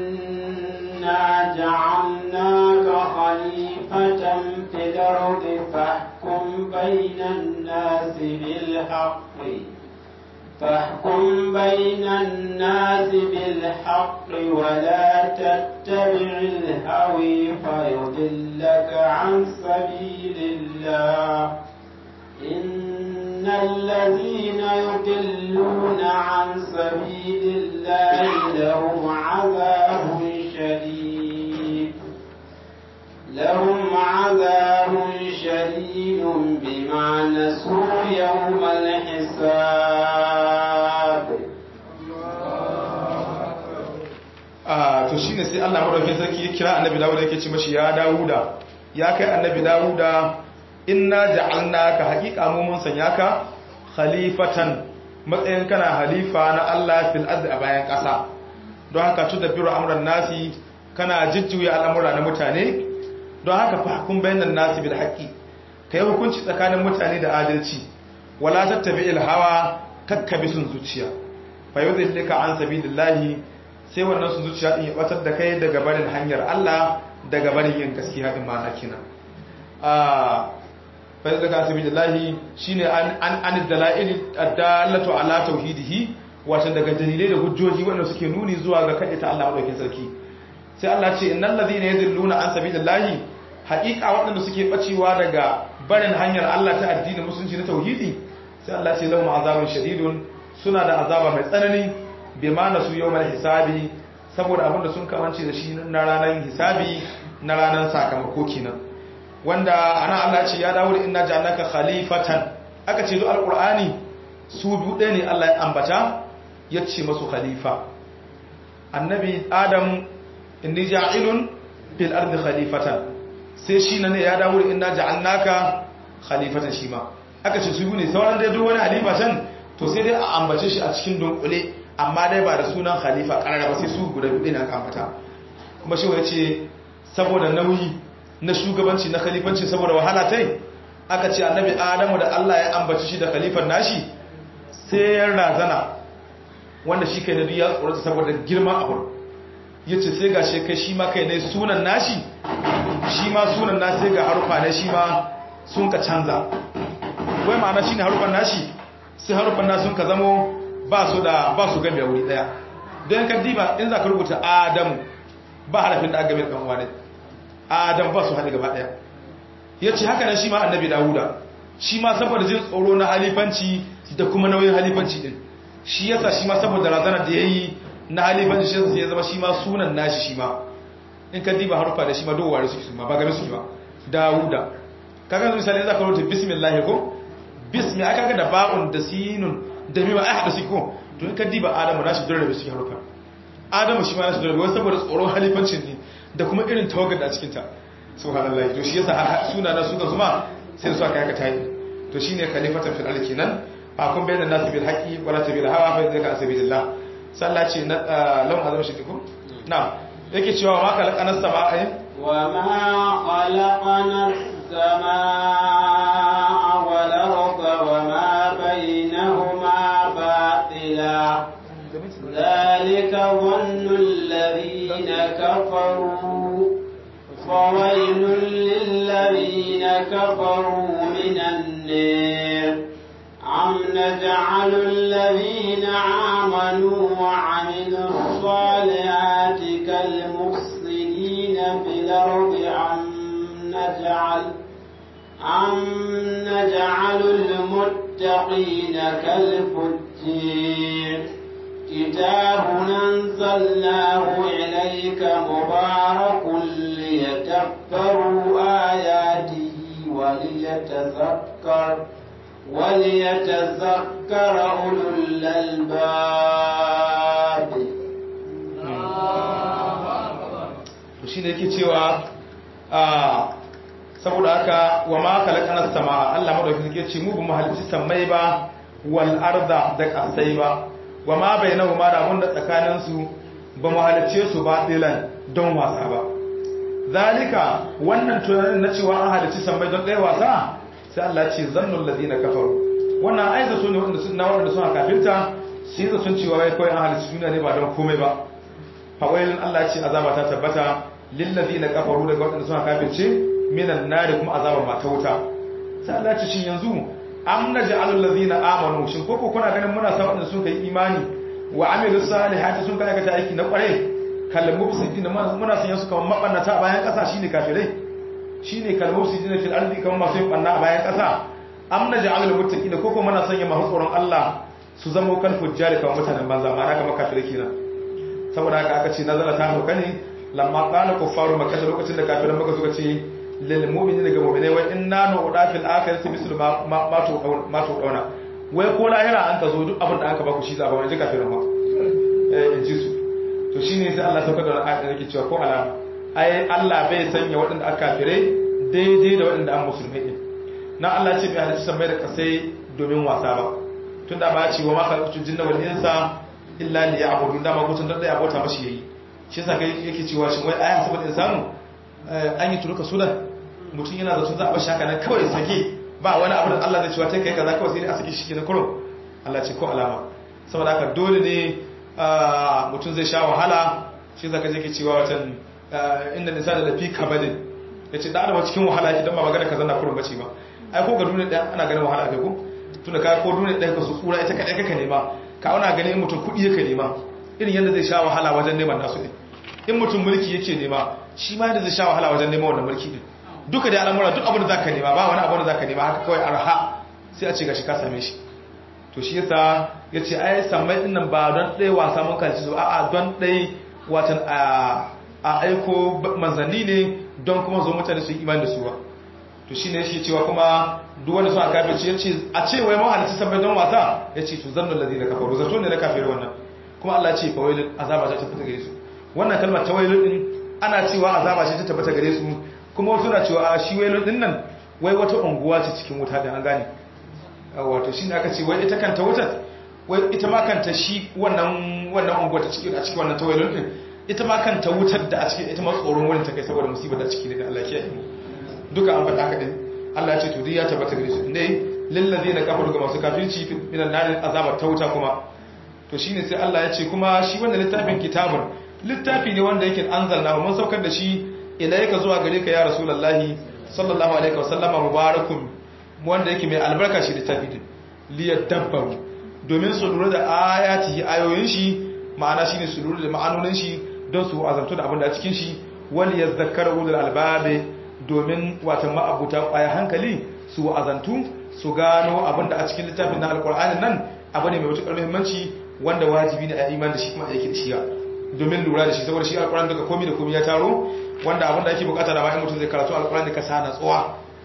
إنا جعلناك خليفة في الأرض فاحكم بين الناس بالحق فاحكم بين الناس بالحق ولا تتبع الهوي فيضلك عن سبيل الله إن الذين يضلون عن سبيل الله لهم عذاب شديد لهم عذاب شديد بما نسوا يوم الحساب to shine sai Allah madaukakin sarki ya kira annabi Dawuda yake ce mashi ya Dawuda ya kai annabi Dawuda inna ja'alnaka haqiqa mu mun sanya ka khalifatan matsayin kana halifa na Allah fil ardi a bayan ƙasa don haka tudabbiru amran nasi kana jujjuya al'amura na mutane don haka fahkum bainan nasi bil haqqi kai hukunci tsakanin mutane da adalci wala tattabi'il hawa kakkabi sun zuciya fa yudhillika an sabilillahi sai wannan sun zuciya din ya batar da kai daga barin hanyar Allah daga barin yin gaskiya din ma kina ah fa yudhillika an sabilillahi shine an an dalail ad-dallatu ala tauhidihi wato daga dalilai da hujjoji wanda suke nuni zuwa ga kaɗaita Allah madaukakin sarki sai Allah ce innal ladhina yadhilluna an sabilillahi haqiqa waɗanda suke bacewa daga barin hanyar Allah ta addinin musulunci na tauhidi sai Allah ce lahum azabun shadidun suna da azaba mai tsanani bima nasu yawmal hisabi saboda abin da sun kamance da shi na ranar hisabi na ranar sakamako kenan wanda ana Allah ce ya dawo da inna ja'alnaka khalifatan aka ce zo alqur'ani su biyu ɗaya ne Allah ya ambata ya ce masu khalifa annabi adam inni ja'ilun fil ardi khalifatan sai shi ne ya dawo inna ja'alnaka khalifatan shi ma aka ce su ne sauran dai duk wani halifa can to sai dai a ambace shi a cikin dunkule amma dai ba da sunan khalifa karara ba sai su guda biyu ne aka ambata kuma shi ya ce saboda nauyi na shugabanci na khalifanci saboda wahala tai aka ce annabi adamu da Allah ya ambace shi da khalifan nashi sai ya razana wanda shi kai na biya tsoronta saboda girman abu ya ce sai ga kai shi ma kai ne sunan nashi shi ma sunan nashi sai ga harufa ne shi ma sun ka canza wai ma'ana shi ne harufan nashi sai harufan nashi sun ka zamo ba su da ba su gabe wuri daya don ka diba in za ka rubuta adamu ba harafin da aka gabe kan wani adam ba su haɗe gaba daya ya ce haka nan shi ma annabi dawuda shi ma saboda jin tsoro na halifanci da kuma nauyin halifanci din shi yasa shi ma saboda razanar da yayi na halifanci shi yasa ya zama shi ma sunan nashi shi ma in ka diba harufa da shi ma doware suke su ma ba game suke ba dawuda kaga misali za ka rubuta bismillah ko bismi aka ga da ba'un da sinun da mima ai hada su ko to in ka diba adamu nashi dole da su harufa adamu shi ma nashi dole wai saboda tsoron halifancin ne da kuma irin tawagar da cikin ta subhanallahi to shi yasa har suna na suka zuma sai su aka yaka tayi to shine khalifatan fil ardi kenan fa kun bayyana nasu bil haqqi wala tabil hawa fa zaka asabilillah sallah ce na lawan azam shi ko na yake cewa ma kalaqanas sama'a wa ma khalaqanas السماء والأرض وما بينهما باطلا ذلك ظن الذين كفروا فويل للذين كفروا من النار أم نجعل الذين آمنوا وعملوا الصالحات كالمفسدين في الأرض أم نجعل أم نجعل المتقين كالفجير كتاب أنزلناه إليك مبارك ليتفكروا آياته وليتذكر وليتذكر أولو الألباب shi ne yake cewa saboda haka wa ma kalakana sama Allah madaukakin yake ce mu ba mu halicci sammai ba wal arda da kasai ba wa ma bainahuma da mun da tsakanin su ba mu halicce su ba dilan don wasa ba zalika wannan tunanin na cewa an halicci sammai don ɗaya wasa sai Allah ya ce zannul ladina kafaru wannan ai zato ne wanda sun na wanda suna kafirta sai da sun cewa wai kawai an halicci duniya ne ba don komai ba fawailin Allah ya ce azaba ta tabbata lil ladina kafaru daga wanda suna kafirce minan nari kuma azaban mata wuta sai Allah ce shin yanzu am naj'alul ladina amanu shin koko kuna ganin muna sa wadanda sun kai imani wa amilus salihati sun kai aikata aiki na kware kal mufsidin muna sanya su kamar mabannata a bayan kasa shine kafirai shine kal mufsidin fil ardi kamar masu yin banna a bayan kasa am naj'alul muttaqina koko muna sanya masu tsoron Allah su zama kan fujjari kamar mutanen banza ma haka makafirai kenan saboda haka aka ce nazara ta hauka ne lamma qala kuffaru makkah lokacin da kafiran maka suka ce lil mu'minin daga mu'minai wa inna nu'da fil akhirati mislu ma ma to ma to dauna wai ko lahira an ka zo duk abin da aka baku shi zaba wani kafirin ma eh in ji su to shine sai Allah sauka da ayat da yake cewa ko alama ai Allah bai sanya waɗanda aka kafire daidai da waɗanda an musulmai din na Allah ce bai halicci sammai da kasai domin wasa ba tunda ba ce wa ma khalaqtu jinna wal insa illa liya'budun da ma gutun da ya bauta mashi yayi shi yasa kai yake cewa shin wai ayan saboda insanu an yi turuka sudan mutum yana da su za a bashi haka nan kawai sake ba wani abu da Allah zai cewa kai kaza kawai sai a sake shi na kurum Allah ce ko alama saboda haka dole ne mutum zai sha wahala shi zaka je ke cewa watan inda nisa da lafi kabadin yace da adama cikin wahala yake dan ba magana kaza na kurum bace ba ai ko ga duniya ɗaya ana ganin wahala kai ko tunda ka ko duniya ɗaya ka su tsura ita kadai kaka nema ka ana ganin mutum kuɗi yake nema irin yadda zai sha wahala wajen neman nasu ne in mutum mulki yake nema shi ma yadda zai sha wahala wajen neman wannan mulki din duka da al'amura duk abin da zaka nema ba wani abin da zaka nema haka kawai arha sai a ce gashi ka same shi to shi yasa yace ai sammai din nan ba don ɗaya wasa mun kanci su a'a don ɗaya watan a a aiko manzanni ne don kuma zo mutane su yi imani da su ba to shine shi cewa kuma duk wanda sun aka ce yace a ce wai mun halitta sammai don wasa yace to zannu ladina kafaru zato ne na kafiri wannan kuma Allah ce fa wailun azaba ta tabbata gare su wannan kalmar ta wailun din ana cewa azaba ce ta tabbata gare su kuma wasu na cewa shi wailun din nan wai wata unguwa ce cikin wuta da an gane wato shine aka ce wai ita kanta wutar wai ita ma kanta shi wannan wannan unguwa ta cikin a cikin wannan ta wailun din ita ma kanta wutar da a cikin ita ma tsoron wurin ta kai saboda musibar da ciki da Allah ya yi duka an faɗa haka din Allah ya ce to duk ya tabbata gare su dai lillazina kafaru ga masu kafirci minan nar azabar ta wuta kuma to shine sai Allah ya ce kuma shi wannan littafin kitabun littafi ne wanda yake anzalna mun saukar da shi ilayka zuwa gare ka ya rasulullahi sallallahu alaihi wasallama mubarakun wanda yake mai albarka shi littafi din liyadabbaru domin su lura da ayati ayoyin shi ma'ana shine su lura da ma'anonin shi don su azamtu da abin da a cikin shi wal yadhakkaru ulul albabe domin watan ma'abuta kwaya hankali su azantu su gano abin da a cikin littafin na alqur'anin nan abu ne mai matuƙar muhimmanci wanda wajibi ne a iman da shi kuma aiki da shi domin lura da shi saboda shi alƙur'an daga komai da komai ya taro wanda abin da ake bukata da bayan mutum zai karatu alƙur'an da ka sa natsuwa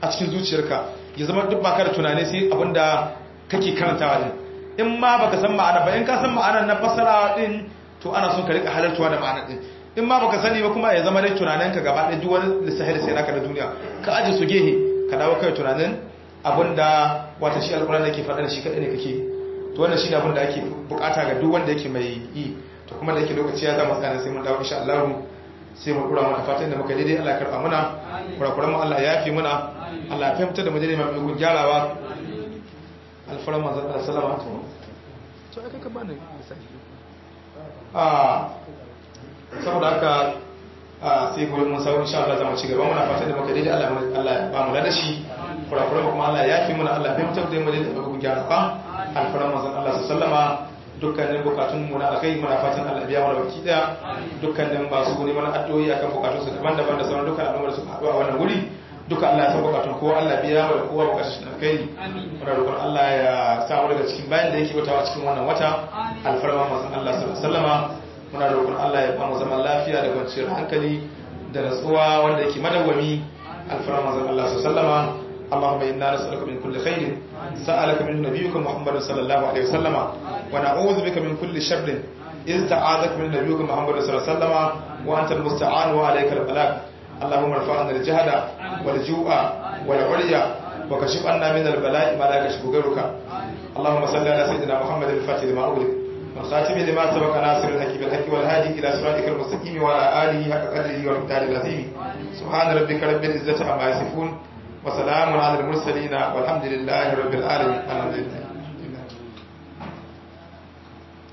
a cikin zuciyarka ya zama duk baka da tunani sai abinda kake karantawa din in ma baka san ma'ana ba in ka san ma'anar na fasara din to ana son ka rika halartuwa da ma'anar din in ma baka sani ba kuma ya zama dai tunaninka gaba ɗaya duk wani lissafi da sai naka na duniya ka aje su gehe ka dawo kai tunanin abinda wata shi alƙur'ani yake faɗa da shi kaɗai ne kake to wannan shine abin da ake bukata ga duk wanda yake mai yi to kuma da yake lokaci ya zama tsana sai mun dawo insha Allah sai mu dura mana fatan da muka daidai Allah ya karba muna kurakuran mu Allah ya yafi muna Allah ya fahimta da mu daidai mai gun gyarawa alfaran manzon Allah sallama to to ai ka bani misali ah saboda haka sai gobe mun sauran insha Allah zamu ci gaba muna fatan da muka daidai Allah Allah ya ba mu ladashi kurakuran kuma Allah ya yafi muna Allah ya fahimta da mu daidai mai gun gyarawa alfaran manzon Allah sallama dukkanin bukatun mu na alkai muna fatan Allah biya mana baki daya dukkanin masu guri mana addu'o'i akan bukatun su daban-daban da sauran dukkan al'ummar su haɗu a wannan guri duka Allah ya san bukatun kowa Allah biya wa kowa bukatun shi alkai muna roƙon Allah ya sa mu daga cikin bayan da yake watawa cikin wannan wata alfarma manzon Allah sallallahu alaihi wasallama muna roƙon Allah ya ba mu zaman lafiya da kwanciyar hankali da natsuwa wanda yake madawwami alfarma manzon Allah sallallahu alaihi wasallama اللهم إنا نسألك من كل خير سألك من نبيك محمد صلى الله عليه وسلم ونعوذ بك من كل شر إذ تعاذك من نبيك محمد صلى الله عليه وسلم وأنت المستعان وعليك البلاغ اللهم ارفعنا الجهد والجوع والعري وكشف عنا من البلاء ما لا يكشف غيرك اللهم صل على سيدنا محمد الفاتح لما أغلق والخاتم لما سبق ناصر الحق بالحق والهادي إلى صراطك المستقيم وعلى آله حق قدره ومقداره العظيم سبحان ربك رب العزة عما يصفون وسلام على المرسلين والحمد لله رب العالمين الحمد لله